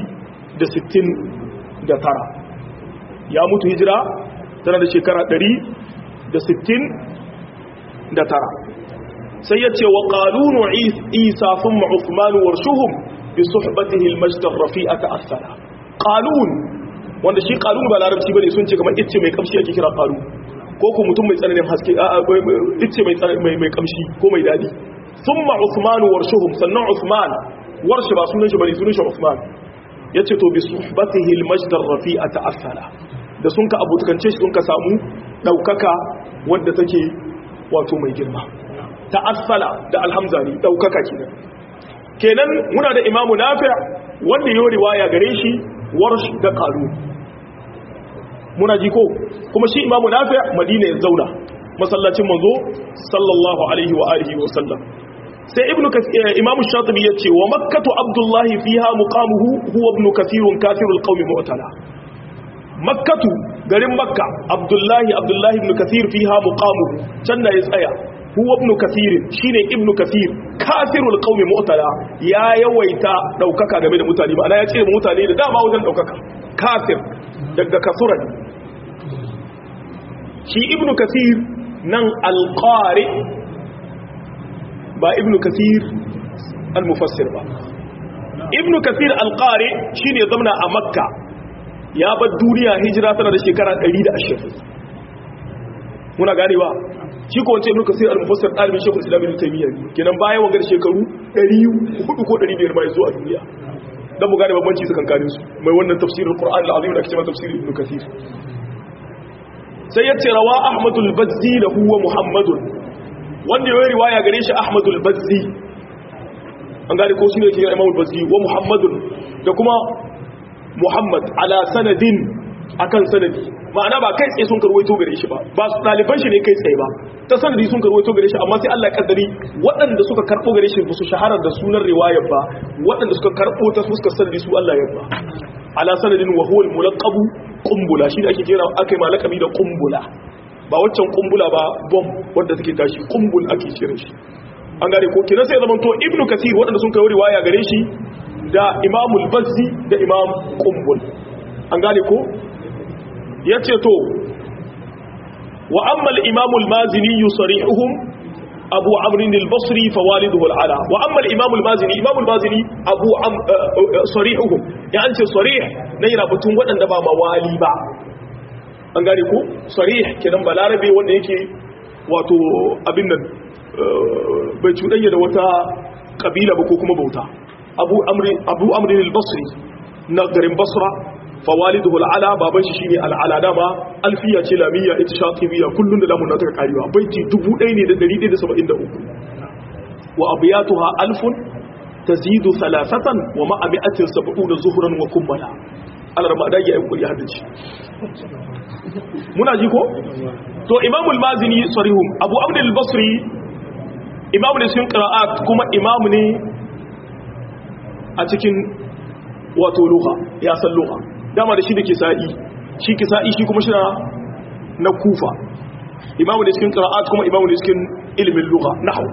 169 ya mutu hijira tana da shekara 169 sai ya ce wa ƙalunu isa sun ma'ufmanu warshuhun bi suhbatihi al-majd ar-rafi'a ta'assara qalun wanda shi qalun ba larabci bane sun ce kamar icce mai kamshi ake kira qalu ko ko mutum mai tsananin haske icce mai mai mai kamshi ko mai dadi thumma usmanu warshuhum sannan usman warshi ba sunan shi bane sunan shi usman yace to bi suhbatihi al-majd ar-rafi'a ta'assara da sun ka abutukance shi sun ka samu daukaka wadda take wato mai girma ta'assala da alhamza ne daukaka kenan kenan muna da imamu nafi' wanda yayi riwaya gare shi warsh da qalu muna ji ko kuma shi imamu nafi' madina ya zauna masallacin manzo sallallahu alaihi wa alihi wa sallam sai ibnu kathir imamu shatibi yace wa makkatu abdullahi fiha muqamuhu huwa ibnu kathir kafirul qawmi mu'tala makkatu garin makka abdullahi abdullahi ibn kathir fiha muqamuhu can da ya tsaya huwa ibn kathir shine ibn kathir kafirul qaumi mu'tala ya yawaita daukaka game da mutane ma'ana ya ce mutane da dama wajen daukaka kafir daga kasuran shi ibn kathir nan alqari ba ibn kathir almufassir ba ibnu kathir al-qari shine zamna a makka ya bar duniya hijira tana da shekara 120 muna ganewa shi ko wance ibnu kathir al-mufassir dalibin shekul islam ibn taymiyyah kenan bayan wangar shekaru 400 ko 500 mai zuwa duniya dan mu gane bambanci su kankanin su mai wannan tafsirul qur'an al-azim da ake cewa tafsir ibnu kathir sai yace rawa ahmadul bazzi lahu wa muhammadun wanda ya riwaya gare shi ahmadul bazzi an gane ko shine ke imamul bazzi wa muhammadun da kuma muhammad ala sanadin akan sanadi ma'ana ba kai tsaye sun karwaito gare shi ba ba su ɗaliban shi ne kai tsaye ba ta sanadi sun karwaito gare shi amma sai Allah ya kaddari waɗanda suka karɓo gare shi ba su shahara da sunan riwayar ba waɗanda suka karɓo ta fuskar sanadi su Allah ya ba ala sanadin wa huwa al-mulaqabu qumbula shi da ake kira akai malakami da qumbula ba waccan qumbula ba bomb wanda take tashi qumbul ake kiran shi an gane ko kina sai zaman to ibnu kathir waɗanda sun kai riwaya gare shi da imamul bazzi da imam qumbul an gane ko ya ce to wa ammal imamul mazini yusarihuhum abu amrin al-basri fa waliduhu al-ala wa ammal imamul mazini imamul mazini abu am sarihuhum ya an ce sarih na yana batun waɗanda ba mawali ba an gane ko sarih kenan balarabe wanda yake wato abin nan bai cuɗanya da wata kabila ba ko kuma bauta abu amrin abu amrin al-basri na garin basra fawaliduhu al'ala baban shi shine al'ala dama alfiya ce lamiyya ita shatibiya kullun da lamun ta karewa baiti 1173 wa abiyatuha alfun tazidu thalathatan wa ma'a mi'atin sab'una zuhran wa kummala alarma da ya kuri hadisi muna ji ko to imam al-mazini sarihum abu abd al-basri imam ne sun qira'at kuma imam ne a cikin wato lugha ya san lugha dama da shi da kisa'i shi kisa'i shi kuma shi na kufa imamu da cikin qira'at kuma imamu da cikin ilimin lugha nahwu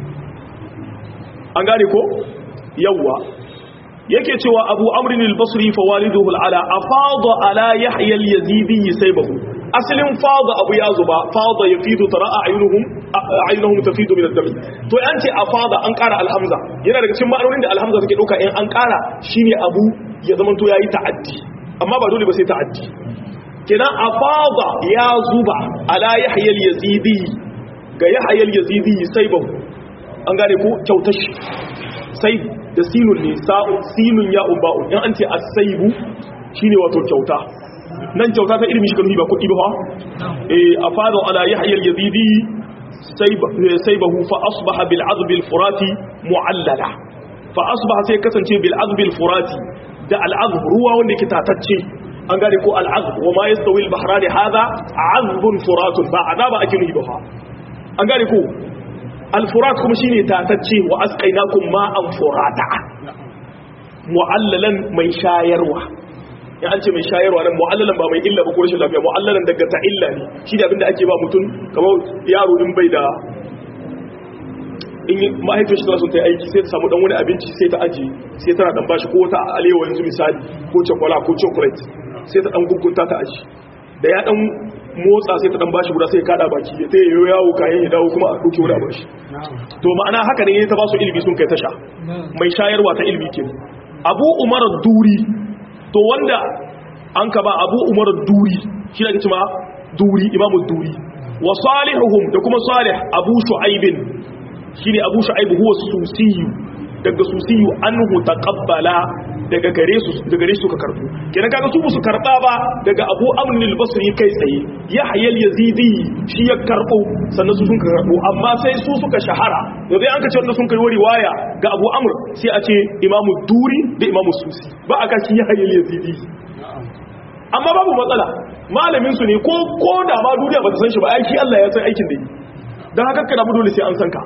an gane ko yawwa yake cewa abu amrin al-basri fa waliduhu al-ala afada ala yahya al-yazidi saybahu asalin fada abu ya zuba fada yafidu tara a'yunuhum a'yunuhum tafidu min ad-dam to an ce afada an kara al-hamza yana daga cikin ma'anonin da al-hamza take dauka in an kara shine abu ya zama to yayi ta'addi amma ba dole ba sai ta'addi kenan afada ya zuba ala yahya al-yazidi ga yahya al-yazidi saybahu an gane ko kyautar shi sai da sinun ne sa'u sinun ya umba'u in an ce as-saybu shine wato kyauta nan kyauta ta ilimi shi kan ba kuɗi ba eh afada ala yahya al-yazidi saybahu fa asbaha bil azb al-furati mu'allala fa asbaha sai kasance bil azb al-furati da al-azb ruwa wanda yake tatacce an gane ko al-azb wa ma yastawi al-bahrani hadha azbun furatun ba azaba ake nuhi ba an gane ko al-furat kuma shine tatacce wa asqainakum ma'an furata mu'allalan mai shayarwa ya an ce mai shayarwa nan mu'allalan ba mai illa ba ko rashin lafiya mu'allalan daga ta illa ne shi da abinda ake ba mutum kamar yaro din bai da in mahaifin shi sun ta yi aiki sai ta samu dan wani abinci sai ta aji sai tana dan bashi ko wata alewa yanzu misali ko chokola ko chocolate sai ta dan gugunta ta aji da ya dan motsa sai ta dan bashi guda sai ya kada baki ya tayi yawo kayan ya dawo kuma a dauke wani abashi to ma'ana haka ne ta ba su ilimi sun kai tasha mai shayarwa ta ilimi ke abu umar duri to wanda an ka ba abu umar duri shi da ma duri imamu duri wa salihuhum da kuma salih abu shu'aibin shine abu shu'aib huwa susiyu daga susiyu anhu taqabbala daga gare su daga gare su ka karbu kenan kaga su su karba ba daga abu amr al-basri kai tsaye yahya al-yazidi shi ya karbo sannan su sun ka karbo amma sai su suka shahara da dai an ka ce wanda sun kai riwaya ga abu amr sai a ce imamu duri da imamu susi ba aka shi yahya al-yazidi amma babu matsala malamin su ne ko ko da ma duniya ba ta san shi ba aiki Allah ya san aikin da yi dan haka kana dole sai an san ka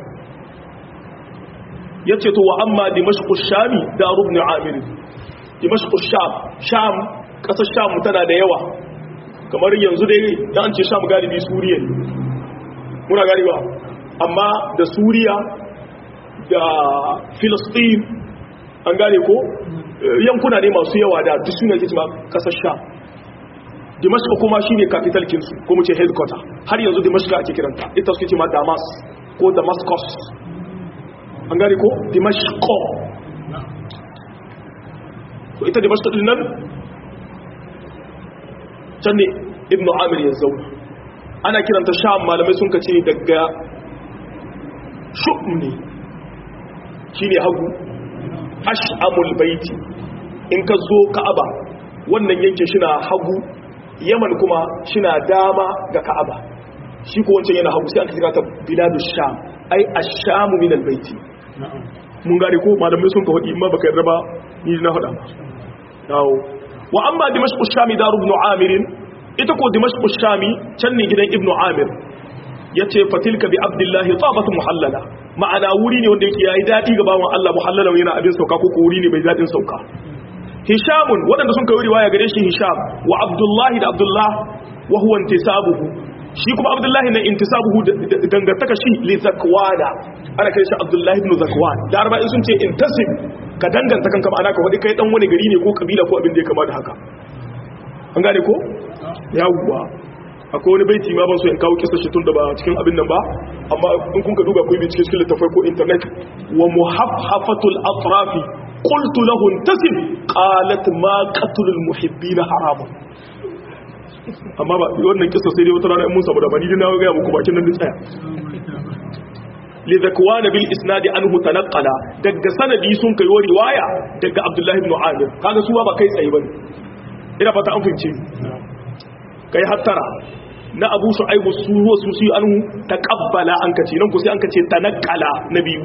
ya ce to wa amma dimashku shami da rubni amiri dimashku sham sham ƙasar sham tana da yawa kamar yanzu dai da an ce sham galibi suriya ne muna galiba amma da suriya da filistin an gane ko yankuna ne masu yawa da duk suna ke cima ƙasar sham dimashku kuma shi ne capital kinsu ko mu ce headquarter har yanzu dimashku ake kiranta ita suke cima damas ko damascus an gane ko dimashko to ita da masu nan can ne ibnu amir ya zauna ana kiranta sham malamai sun ka ce daga shu'um ne shi ne hagu ash'amul baiti in ka zo ka'aba wannan yankin shi na hagu yaman kuma shi na dama ga ka'aba shi ko wancan yana hagu sai an kira ta biladu sham ai ashamu min albayti mun gane ko malamai sun ka faɗi amma baka yarda ba ni na faɗa dawo wa amma dimashq shami daru ibn amir ita ko dimashq shami can ne gidan ibn amir yace fatilka bi abdullahi tabatu muhallala ma'ana wuri ne wanda yake yayi dadi ga bawan Allah muhallala yana abin sauka ko ko wuri ne bai dadin sauka hishamun waɗanda sun kai riwaya gare shi hisham wa abdullahi da abdullah wa huwa intisabuhu shi kuma abdullahi na intisabuhu dangantaka shi li zakwana ana kai shi abdullahi ibn zakwan da arba in sun ce intasib ka danganta kanka ma'ana ka wadi kai dan wani gari ne ko kabila ko abin da ya kama da haka an gane ko yawwa akwai wani baiti ma ban so in kawo kisa shi tun da ba cikin abin nan ba amma in kun ka duba ku bincike cikin littafai ko internet wa muhaffafatul atrafi qultu lahu intasib qalat ma qatlul muhibbina haramun amma ba wannan kisa sai dai wata rana in mun samu da bani dina ga muku bakin nan da tsaya li zakwan bil isnad anhu tanqala daga sanadi sun kai riwaya daga abdullahi ibn amir kaga su ba kai tsaye bane ina fata an fahimce kai hattara na abu shu'aibu su huwa su su anhu taqabbala an kace nan ku sai an kace tanqala na biyu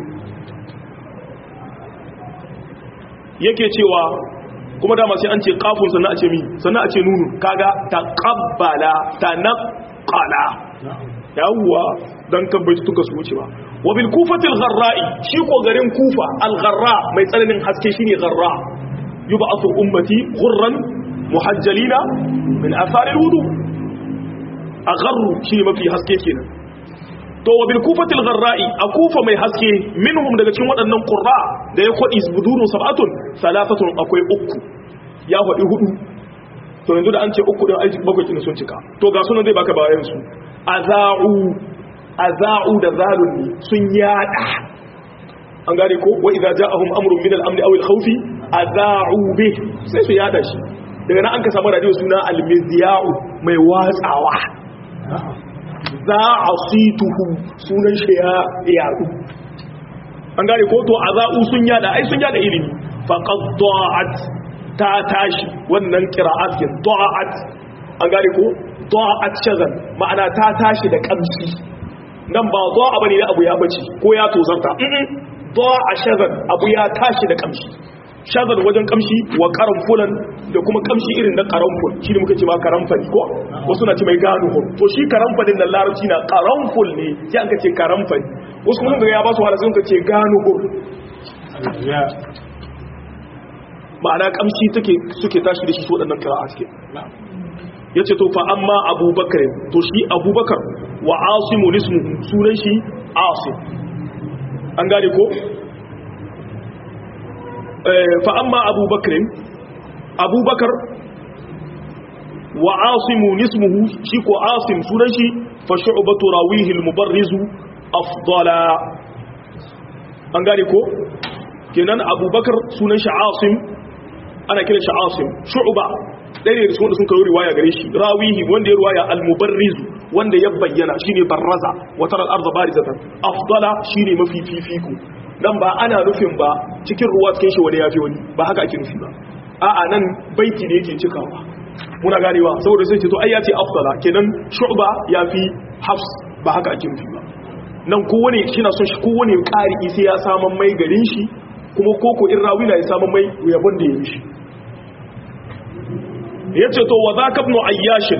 yake cewa kuma dama sai an ce kafun sannan a ce mi sannan a ce nunu kaga taqabbala tanqala yawwa dan kan bai tuka su wuce ba wa bil kufati al gharra'i shi ko garin kufa al gharra mai tsananin haske shine gharra yub'athu ummati ghurran muhajjalina min athar al wudu agharru shine mafi haske kenan to wa bil kufati al gharra'i a kufa mai haske minhum daga cikin waɗannan qurra da ya kwadi budurun sab'atun salafatun akwai uku ya faɗi hudu to yanzu da an ce uku din aiki bakwai kin sun cika to ga sunan zai baka bayan su aza'u aza'u da zalun ne sun yada an gane ko wa idza ja'ahum amrun min al-amn aw al-khawf aza'u bi sai su yada shi daga nan an ka samu radio suna al-mizya'u mai watsawa za'asituhu sunan shi ya yadu an gane ko to aza'u sun yada ai sun yada ilimi faqad da'at ta tashi wannan qira'at kin da'at an gane ko da'at shazan ma'ana ta tashi da kamshi nan ba da'a bane da abu ya bace ko ya tozarta da'a shazan abu ya tashi da kamshi shazan wajen kamshi wa karamfulan da kuma kamshi irin na karamful shi ne muka ce ma karamfani ko wasu na ce mai gano to shi karamfanin nan larabci na karamful ne sai an ka ce karamfani wasu kuma ga ya ba su wahala sun ka ce gano ma'ana kamshi take suke tashi da shi su waɗannan kira'a suke ya ce to fa amma abubakar to shi abubakar wa asimu nismu sunan shi asim an gane ko fa amma abubakar abubakar wa asimu nismuhu shi ko asim sunan shi fa shu'batu rawihi al-mubarrizu afdala an gane ko kenan abubakar sunan shi asim ana kira shi asim shu'ba ɗaya ne da su wanda sun kawo riwaya gare shi rawihi wanda ya riwaya al-mubarriz wanda ya bayyana shine barraza wa tara al-ardh barizatan afdala shine mafi fifiku dan ba ana nufin ba cikin ruwa cikin shi wani yafi wani ba haka ake nufi ba a'a nan baiti ne yake cikawa muna ganewa saboda sai ce to ai ya ce afdala kenan shu'ba yafi hafs ba haka ake nufi ba nan kowane shi na son shi kowane ƙari sai ya saman mai garin shi kuma koko in rawi na ya saman mai yabon da ya yi shi ya ce to wa za ka ibnu ayyashin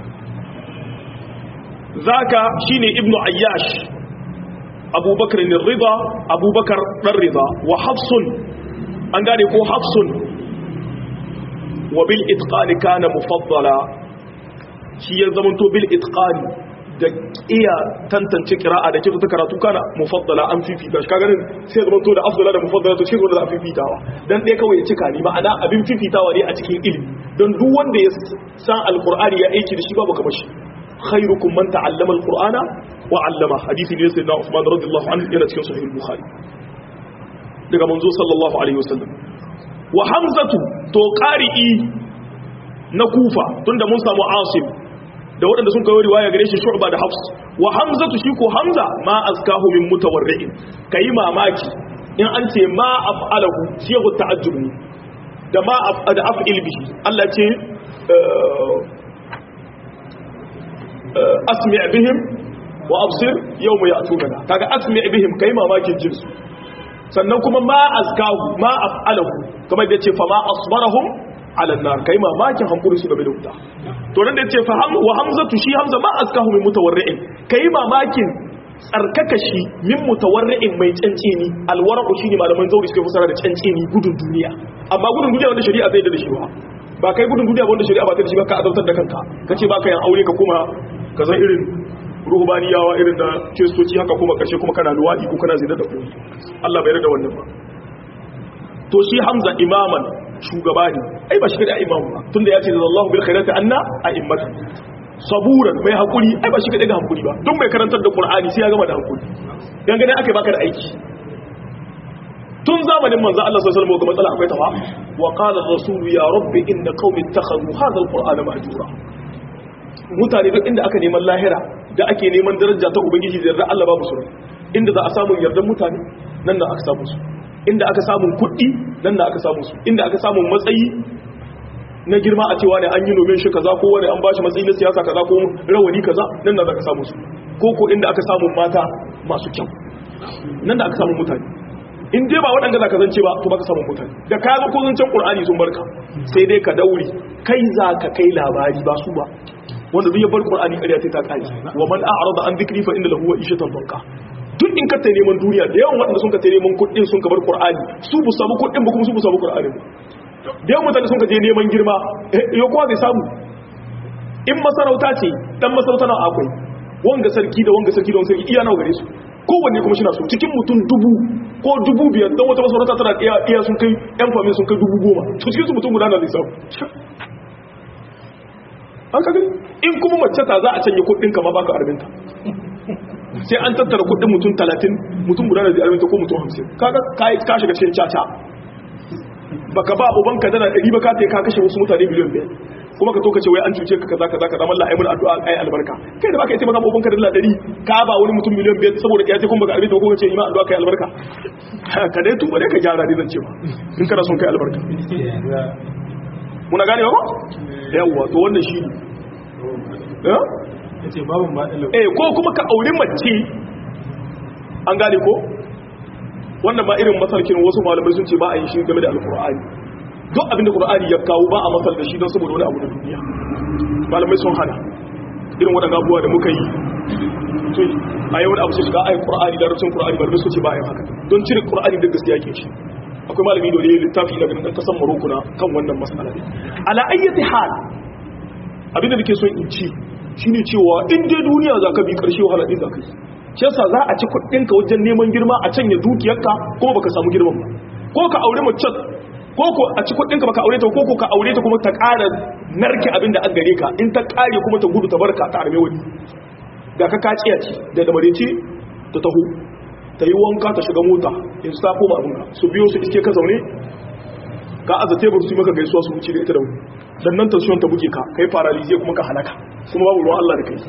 za ka shi ne ibnu ayyash abubakar ne rida abubakar ɗan rida wa hafsun an gane ko hafsun wa bil itqani kana mufaddala shi ya zamanto bil itqani da iya tantance kira'a da kirta karatu kana mufaddala an fifita shi kagarin sai zama to da afdala da mufaddala to shi da fifitawa dan ɗaya kawai ya cika ni ma'ana abin fifitawa ne a cikin ilimi don duk wanda ya san alqur'ani ya aiki da shi babu kamar shi khairukum man ta'allama alqur'ana wa 'allama hadisi ne sayyidina Uthman radiyallahu anhu yana cikin sahih al-bukhari daga manzo sallallahu alaihi wasallam wa hamzatu to qari'i na kufa tunda mun samu asim da waɗanda sun kawo riwaya gare shi shu'ba da hafs wa hamzatu shi ko hamza ma azkahu min mutawarri'in kai mamaki in an ce ma af'alahu shi ya ta'ajjub ne da ma da af'il bihi Allah ce asmi' bihim wa absir yawma ya'tuna kaga asmi' bihim kai mamakin jinsu sannan kuma ma azkahu ma af'alahu kamar da yace fa ma asbarahum ala nar kai mamakin hankuri su game da wuta to nan da yace fa ham wa hamzatu shi hamza ma azkahu min mutawarri'in kai mamakin tsarkaka shi min mutawarri'in mai cancini alwara'u shine malaman zauri suka fasara da cancini gudun duniya amma gudun duniya wanda shari'a zai da shi ba ba kai gudun duniya wanda shari'a ba ta da shi ba ka azabtar da kanka kace ba ka yan aure ka kuma ka san irin ruhbaniyawa irin da kiristoci haka kuma kashe kuma kana luwadi ko kana zina da koyi Allah bai rada wannan ba to shi Hamza imaman shugaba ne ai ba shi kada imamu ba tunda ya ce da Allahu bil khairati anna a'immatan saburan mai hakuri ai ba shi kada ga hakuri ba duk mai karantar da Qur'ani sai ya gama da hakuri dan gane akai baka da aiki tun zamanin manzo Allah sallallahu alaihi wasallam ga matsala akwai tawa wa qala ar-rasul ya rabbi inna qaumi ittakhadhu hadha al-qur'ana mahjura mutane duk inda aka neman lahira da ake neman daraja ta ubangiji da yarda Allah babu su inda za a samu yardan mutane nan da aka samu su inda aka samu kuɗi nan da aka samu su inda aka samu matsayi na girma a cewa ne an yi nomin shi kaza ko wani an bashi matsayi na siyasa kaza ko rawani kaza nan da aka samu su ko ko inda aka samu mata masu kyau nan da aka samu mutane in dai ba waɗanda za ka zance ba to baka samun mutane da ka ga ko zancen ƙur'ani sun barka sai dai ka daure kai za ka kai labari ba su ba wanda duk ya bar qur'ani ƙarya sai ta kai wa man a'rada an dhikri fa inna lahu ishatan banka duk in ka ta neman duniya da yawan waɗanda sun ka ta neman kuɗin sun ka bar qur'ani su bu samu kuɗin ba kuma su bu samu qur'ani da yawan mutane sun ka je neman girma ya kowa zai samu in masarauta ce dan masarauta na akwai wanga sarki da wanga sarki da wanga sarki iya nawa gare su kowanne kuma shina so cikin mutum dubu ko dubu biyar don wata masarauta tana iya iya sun kai yan famin sun kai dubu goma to cikin su mutum guda na lissafi an ka gani in kuma mace ta za a canye kudin kama baka arbinta sai an tattara kudin mutum talatin mutum guda da zai arbinta ko mutum hamsin kaga ka shiga cikin caca baka ba ubanka dana ɗari ba ka ta ka kashe wasu mutane biliyan biyar kuma ka to ka ce wai an cuce ka kaza kaza kaza mallah ayi mun addu'a ayi albarka kai da baka yi taimaka ubanka dala ɗari ka ba wani mutum miliyan biyar saboda ya ce kuma baka arbinta ko ka ce ima addu'a kai albarka ka dai tuba dai ka gyara dai zan ce ba in kana son kai albarka muna gane ba yawwa to wannan shi ne ce babin ba ɗalau eh ko kuma ka auri mace an gane ko wannan ba irin masarkin wasu malamai sun ce ba a yi shi game da alkur'ani duk abinda qur'ani ya kawo ba a masal da shi don saboda wani abu da duniya malamai sun hana irin waɗanda abubuwa da muka yi to a yi wani abu sai shiga ayin qur'ani da rubutun qur'ani malamai sun ce ba a yi haka don cire qur'ani da gaskiya ke shi akwai malami da wani littafi na ganin kasan Morocco na kan wannan mas'ala ne ala ayyati hal abinda nake son in ci shine cewa in dai duniya za ka bi karshe wahala din za ka yi shi yasa za a ci kuɗinka wajen neman girma a canya dukiyarka kuma baka samu girman ba ko ka aure mace ko ko a ci kuɗinka baka aure ta ko ko ka aure ta kuma ta ƙara narke abin da an gare ka in ta ƙare kuma ta gudu ta barka ta arme wani ga ka kaciya ce da da mareci ta taho ta yi wanka ta shiga mota in su ta koma abin su biyo su iske ka zaune ka aza tebur su yi maka gaisuwa su wuce da ita da wani dan nan tension ta buge ka kai paralize kuma ka halaka kuma babu ruwan Allah da kai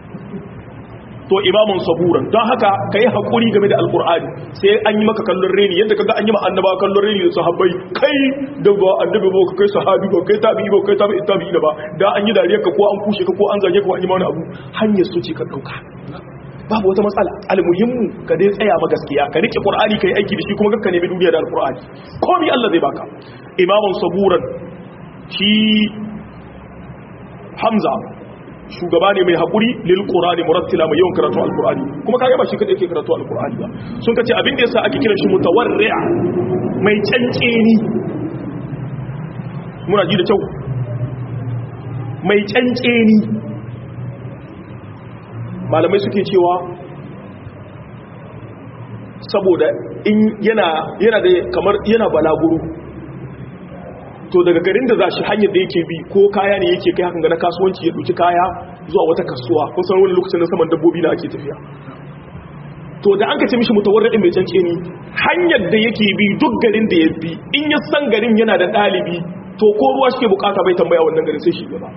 to imamun saburan don haka kai hakuri game da alqur'ani sai an yi maka kallon reni yadda kaga an yi ma annaba kallon reni da sahabbai kai da ba annabi ba kai sahabi ba kai tabi'i ba kai tabi'i tabi'i da ba da an yi dariya ka ko an kushe ka ko an zage ka ko an yi ma wani abu hanyar su ce ka dauka babu wata matsala almuhimmu ka dai tsaya ma gaskiya ka rike qur'ani kai aiki da shi kuma kakka nemi duniya da alqur'ani komai Allah zai baka imamun saburan shi hamza shugaba ne mai haƙuri lil qur'ani murattila mai yawan karatu alqur'ani kuma kage ba shi kadai yake karatu alqur'ani ba sun kace abin da yasa ake kiran shi mutawarri'a mai canceni muna ji da kyau mai canceni malamai suke cewa saboda in yana yana da kamar yana balaguro to daga garin da za shi hanyar da yake bi ko kaya ne yake kai hakan ga na kasuwanci ya ɗauki kaya zuwa wata kasuwa kun san wani lokacin na saman dabbobi na ake tafiya to da an ka ce mishi mutawarridin mai cance ni hanyar da yake bi duk garin da ya bi in ya san garin yana da ɗalibi to ko ruwa shi ke bukata bai tambaya wannan garin sai shi gaba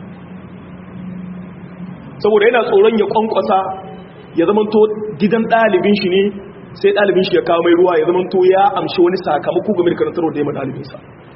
saboda yana tsoron ya kwankwasa ya zama to gidan ɗalibin shi ne sai ɗalibin shi ya kawo mai ruwa ya zama to ya amshi wani sakamako game da karantarwa da ya ma ɗalibinsa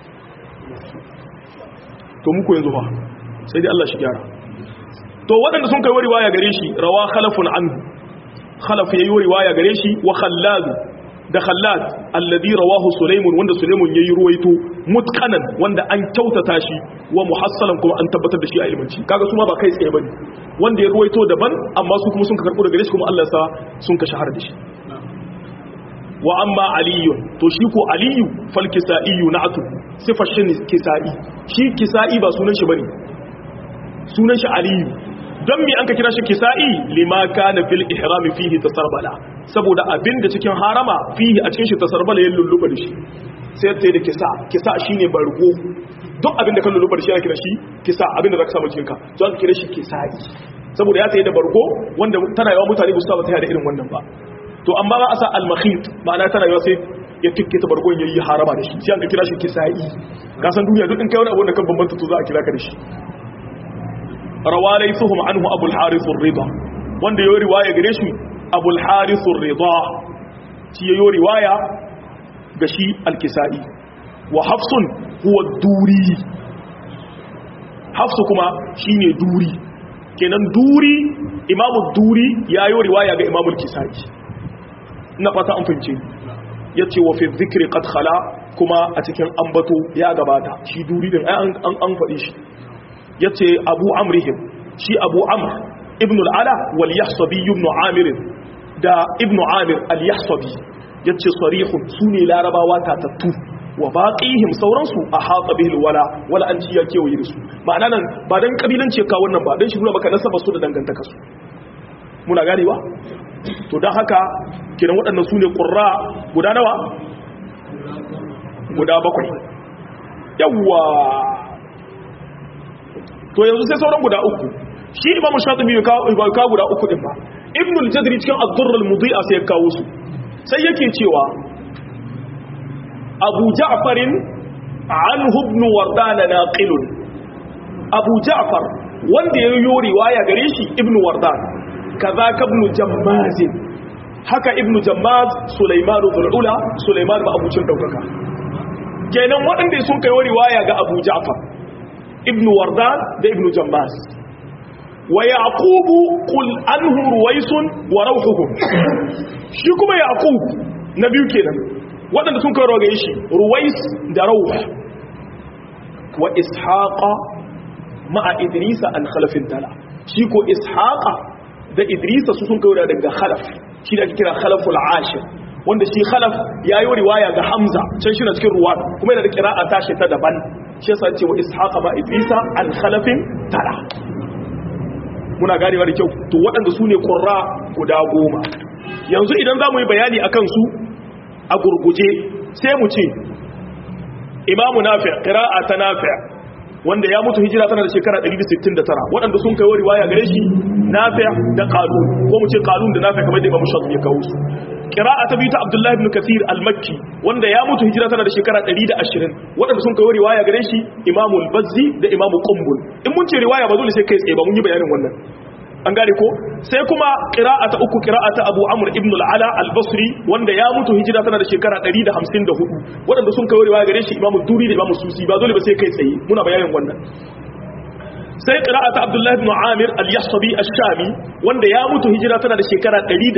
to muku yanzu ba sai dai Allah shi gyara to waɗanda sun kai riwaya gare shi rawa khalafun anhu khalaf yayi riwaya gare shi wa khallad da khallad alladhi rawahu sulaimun wanda sulaimun yayi ruwaito mutqanan wanda an kyautata shi wa muhassalan kuma an tabbatar da shi a ilmanci kaga su ma ba kai tsaye bane wanda ya ruwaito daban amma su kuma sun karɓo daga gare shi kuma Allah sa sun ka shahara da shi wa amma aliyun to shi ko aliyu fal kisaiyu na'atu sifar shi kisai shi kisai ba sunan shi bane sunan shi aliyu don mi an ka kira shi kisa'i lima kana fil ihrami fihi tasarbala saboda abinda cikin harama fihi a cikin shi tasarbala ya lulluba da shi sai ta da kisa kisa shine bargo duk abinda kan lulluba da shi ana kira shi kisa abinda zaka samu cikin ka to an kira shi kisa'i saboda ya tayi da bargo wanda tana yawa mutane ba su saba tayi da irin wannan ba to amma ba a sa al-makhit ma'ana tana yawa sai ya tikke ta bargon yayi harama da shi sai an kira shi kisa'i ka san duniya duk in kai wani abu da kan bambanta to za a kira ka da shi rawalai suhum anhu abul harith ar-ridha wanda yayi riwaya gare shi abul harith ar-ridha shi yayi riwaya ga shi al-kisai wa hafsun huwa duri hafsu kuma shine duri kenan duri imamu duri yayi riwaya ga imamu al-kisai ina fata an fince yace wa fi dhikri qad khala kuma a cikin ambato ya gabata shi duri din an an faɗi shi yace abu amrihim shi abu amr ibn al-ala wal yahsabi ibn amir da ibn amir al-yahsabi yace sarihun sune larabawa tatattu wa baqihim sauransu a hata bihi wala wala an ciya kewaye da su ma'ana nan ba dan kabilanci ka wannan ba dan shi nuna maka nasaba su da dangantaka su muna ganewa to dan haka kiran waɗannan sune qurra guda nawa guda bakwai yawwa to yanzu sai sauran guda uku shi imamu shatibi bai kawo guda uku din ba ibn al-jadri cikin ad-durr al-mudhi'a sai ya kawo su sai yake cewa abu ja'far anhu ibn wardan naqilun abu ja'far wanda ya yi riwaya gare shi ibn wardan kaza ka ibn jammaz haka ibn jammaz sulaiman dhul-ula sulaiman ba abucin daukaka kenan waɗanda sun kai riwaya ga abu ja'far ibn wardan da ibn jambas wa yaqubu qul anhu ruwaisun wa rawhuhum shi kuma yaqub na biyu kenan wadanda sun kai rogaye shi ruwais da rawh wa ishaqa ma'a idrisa an khalafin tala shi ko ishaqa da idrisa su sun kai daga khalaf shi da ake kira khalaful ashir wanda shi khalaf yayi riwaya ga hamza can shi na cikin ruwa kuma yana da qira'a tashi ta daban shi yasa ce wa ishaqa ma idrisa al khalafin tara muna ganewa da kyau to waɗanda su ne qurra guda goma yanzu idan zamu yi bayani akan su a gurguje sai mu ce imamu nafi' qira'a ta nafi' wanda ya mutu hijira tana da shekara 169 waɗanda sun kai riwaya gare shi nafi' da qalun ko mu ce qalun da nafi' kamar da imamu shafi ya kawo su qira'a ta biyu ta abdullahi ibn kathir al-makki wanda ya mutu hijira tana da shekara 120 waɗanda sun kai riwaya gare shi imamu al-bazzi da imamu qumbul in mun ce riwaya ba dole sai kai tsaye ba mun yi bayanin wannan an gane ko sai kuma qira'a ta uku qira'a ta abu amr ibn al-ala al-basri wanda ya mutu hijira tana da shekara 154 waɗanda sun kai riwaya gare shi imamu duri da imamu susi ba dole ba sai kai tsaye muna bayanin wannan sai qira'a ta abdullahi ibn amir al-yahsabi ash-shami wanda ya mutu hijira tana da shekara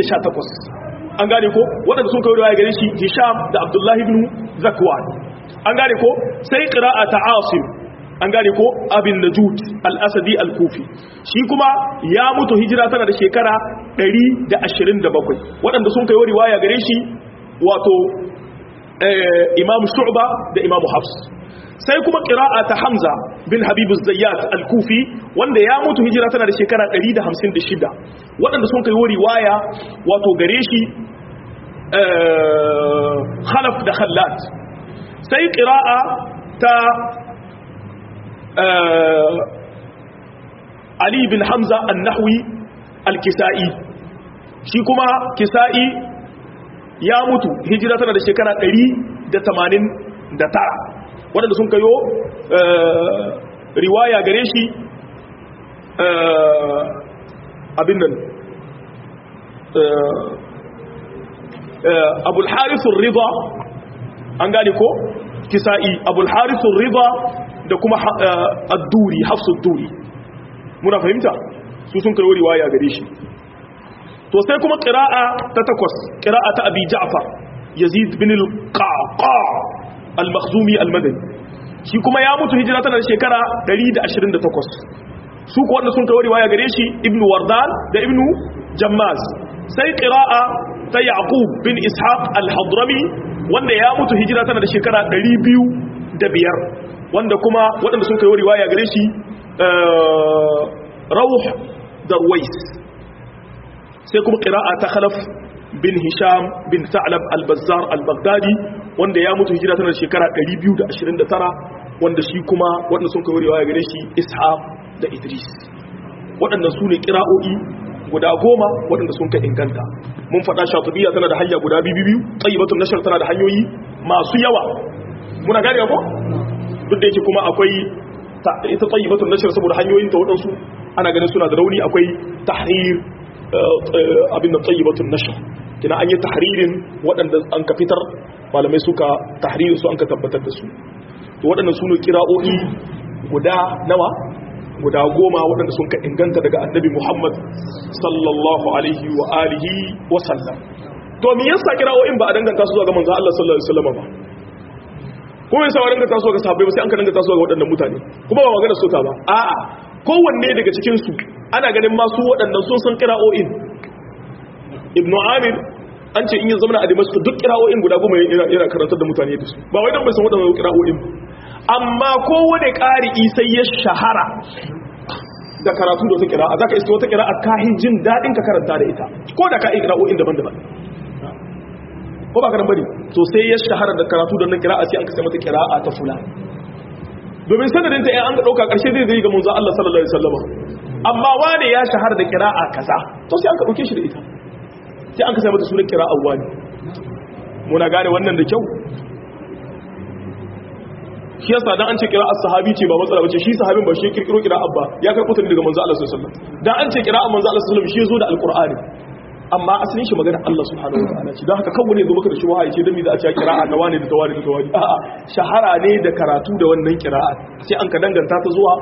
118 an gane ko waɗanda sun kawo riwaya gare shi hisham da abdullahi ibn zakwan an gane ko sai qira'a ta asim an gane ko abin najud al-asadi al-kufi shi kuma ya mutu hijira tana da shekara 127 waɗanda sun kawo riwaya gare shi wato imam shu'ba da imam hafs sai kuma qira'a ta hamza bin habib az-zayyat al-kufi wanda ya mutu hijira tana da shekara 156 waɗanda sun kawo riwaya wato gare shi khalaf da khallat sai qira'a ta ali bin hamza an-nahwi al-kisa'i shi kuma kisa'i ya mutu hijira tana da shekara 189 waɗanda sun kayo riwaya gare shi abin nan abul harisun riba an gane ko kisa'i abul harisun riba da kuma adduri hafsun duri muna fahimta su sun kayo riwaya gare shi to sai kuma ƙira'a ta takwas ƙira'a ta abi ja'far yazid bin al-qaqa al-makhzumi al-madani shi kuma ya mutu hijira tana da shekara 128 su ko wanda sun kawo riwaya gare shi ibnu wardan da ibnu jammaz sai qira'a ta yaqub bin ishaq al-hadrami wanda ya mutu hijira tana da shekara 205 wanda kuma waɗanda sun kawo riwaya gare shi rawh darwais sai kuma qira'a ta khalaf bin hisham bin sa'lab al-bazzar al-baghdadi wanda ya mutu hijira tana da shekara 229 wanda shi kuma waɗanda sun kawo riwaya gare shi ishaq da idris waɗanda su ne kira'o'i guda goma waɗanda sun ka inganta mun faɗa shatubiya tana da hanya guda biyu biyu tsayibatun nashar tana da hanyoyi masu yawa muna gane ko duk da yake kuma akwai ita tsayibatun nashar saboda hanyoyin ta waɗansu ana ganin suna da rauni akwai tahrir abin da tsayibatun nashar kina an yi tahririn waɗanda an ka fitar malamai suka tahririn su an ka tabbatar da su to waɗannan su ne kira'o'i guda nawa guda goma waɗanda sun ka inganta daga annabi muhammad sallallahu alaihi wa alihi wa sallam to me yasa kira'o'in ba a danganta su zuwa ga manzo Allah sallallahu alaihi wasallam ba ko yasa wa danganta su ga sahabbai ba sai an ka danganta su ga waɗannan mutane kuma ba magana su ta ba a'a kowanne daga cikin su ana ganin ma su waɗannan sun san kira'o'in ibnu amir an ce in yi zama a dimashku duk kira'o'in guda goma yana karantar da mutane da su ba wai don bai san waɗannan kira'o'in ba amma kowane ƙari'i sai ya shahara da karatu da wata kira'a za ka iska wata kira'a kahin jin daɗin ka karanta da ita ko da ka yi kira'o'in daban-daban ko ba karan bane to sai ya shahara da karatu da nan kira'a sai an kasa mata kira'a ta fula domin sanadin ta an ga ɗauka ƙarshe zai zai ga manzo Allah sallallahu alaihi wasallam amma wane ya shahara da kira'a kaza to sai an ka ɗauke shi da ita sai an kasa mata sunan kira'a wani muna gane wannan da kyau shi yasa dan an ce kira as-sahabi ce ba matsala bace shi sahabin ba shi kirkiro kira abba ya karɓo ta daga manzo Allah sallallahu alaihi wasallam dan an ce kira manzo Allah sallallahu alaihi wasallam shi yazo da alqur'ani amma asalin shi magana Allah subhanahu wa ta'ala ce dan haka kawo ne zo maka da shi wahayi ce dan me za a ce kira'a ga wani da tawari da tawari a'a shahara ne da karatu da wannan kira'a sai an ka danganta ta zuwa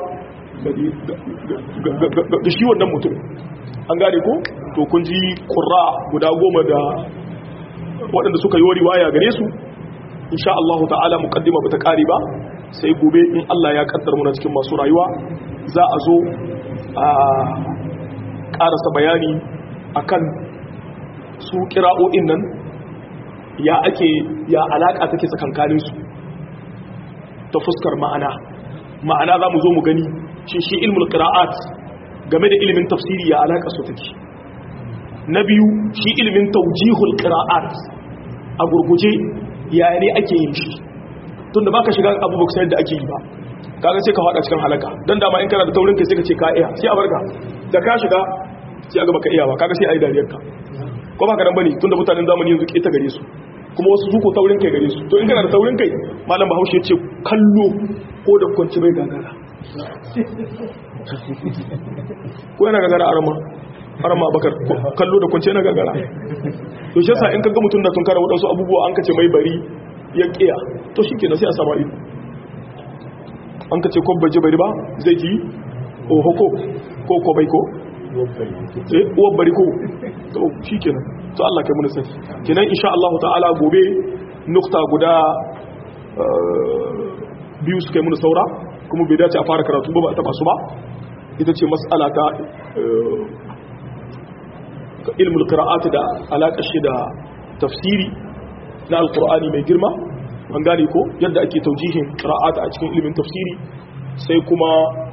da shi wannan mutum an gane ko to kun ji qurra guda goma da waɗanda suka yi riwaya gare su insha Allah ta'ala muqaddima bata kare ba sai gobe in Allah ya kaddar muna cikin masu rayuwa za a zo a karasa bayani akan su kira'o'in nan ya ake ya alaka take tsakankanin su ta fuskar ma'ana ma'ana za mu zo mu gani shi shi ilmul qira'at game da ilimin tafsiri ya alaka su take na biyu shi ilimin tawjihul qira'at a gurguje yaya ne ake yin shi tunda baka shiga abubuwa sai da ake yi ba kaga sai ka fada cikin halaka dan dama in kana da taurin kai sai ka ce ka iya sai a barka da ka shiga sai aga baka iya ba kaga sai ayi dariyar ka ko baka dan bane tunda mutanen zamani yanzu ke ta gare su kuma wasu su ko taurin kai gare su to in kana da taurin kai malam Bahaushe ce kallo ko da kwanci bai gagara ko yana gagara arama arama bakar kallo da kwanci yana gagara to shi yasa in kaga mutum da tun kara wadansu abubuwa an kace mai bari ya kiya to shikenan sai a sama ido an kace ko baje bari ba zai ji oho ko ko ko bai ko eh uwar bari ko to shikenan to Allah kai mun sai kenan insha Allah ta'ala gobe nukta guda biyu suka yi mun saura kuma bai dace a fara karatu ba ba a taba su ba ita ce mas'ala ta ilmul qira'at da alaƙar shi da tafsiri na alqur'ani mai girma an gane ko yadda ake taujihin qira'at a cikin ilimin tafsiri sai kuma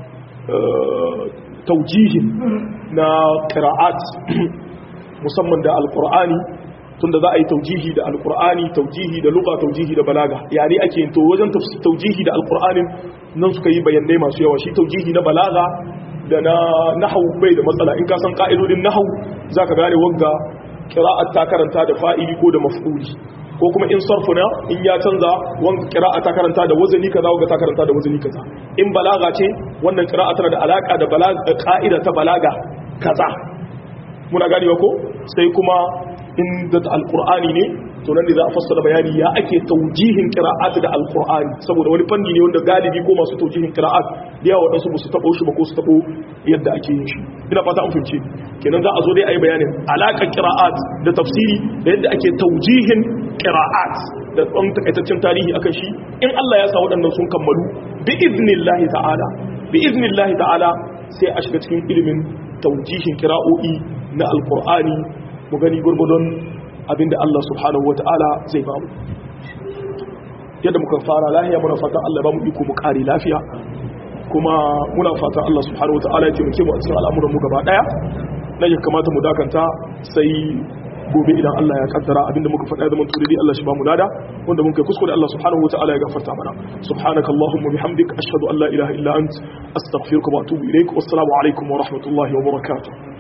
taujihin na qira'at musamman da alqur'ani tunda za a yi taujihi da alqur'ani taujihi da lugha taujihi da balaga yani ake yin to wajen taujihi da alqur'anin nan suka yi bayanai masu yawa shi taujihi na balaga da na nahau bai da matsala in ka san ka'idodin nahau za ka gane wagga qira'at ta karanta da fa'ili ko da maf'uli ko kuma in sarfuna in ya canza wanga qira'a ta karanta da wazani kaza wanga ta karanta da wazani kaza in balaga ce wannan qira'a tana da alaka da balaga ka'ida ta balaga kaza muna ganewa ko sai kuma in da alqur'ani ne to nan ne za a fassara bayani ya ake taujihin qira'at da alqur'ani saboda wani fanni ne wanda galibi ko masu taujihin qira'at da yawa wadansu ba su tabo shi ba ko su tabo yadda ake yin shi ina fata an fahimce kenan za a zo dai ayi bayanin alaƙar qira'at da tafsiri da yadda ake taujihin qira'at da ɗan takaitaccen tarihi akan shi in Allah ya sa waɗannan sun kammalu bi iznillahi ta'ala bi iznillahi ta'ala sai a shiga cikin ilimin taujihin qira'o'i na alqur'ani mu gani gurgudun abinda Allah subhanahu wa ta'ala zai bamu yadda muka fara lahiya muna fatan Allah ba mu iko mu kare lafiya kuma muna fatan Allah subhanahu wa ta'ala ya taimake mu a cikin al'amuran mu gaba daya na ya kamata mu dakanta sai gobe idan Allah ya kaddara abinda muka faɗa da mantu dai Allah shi ba mu lada wanda mun kai kuskure Allah subhanahu wa ta'ala ya gafarta mana subhanakallahumma bihamdik ashhadu an la ilaha illa ant astaghfiruka wa atubu ilaik wassalamu alaikum wa rahmatullahi wa barakatuh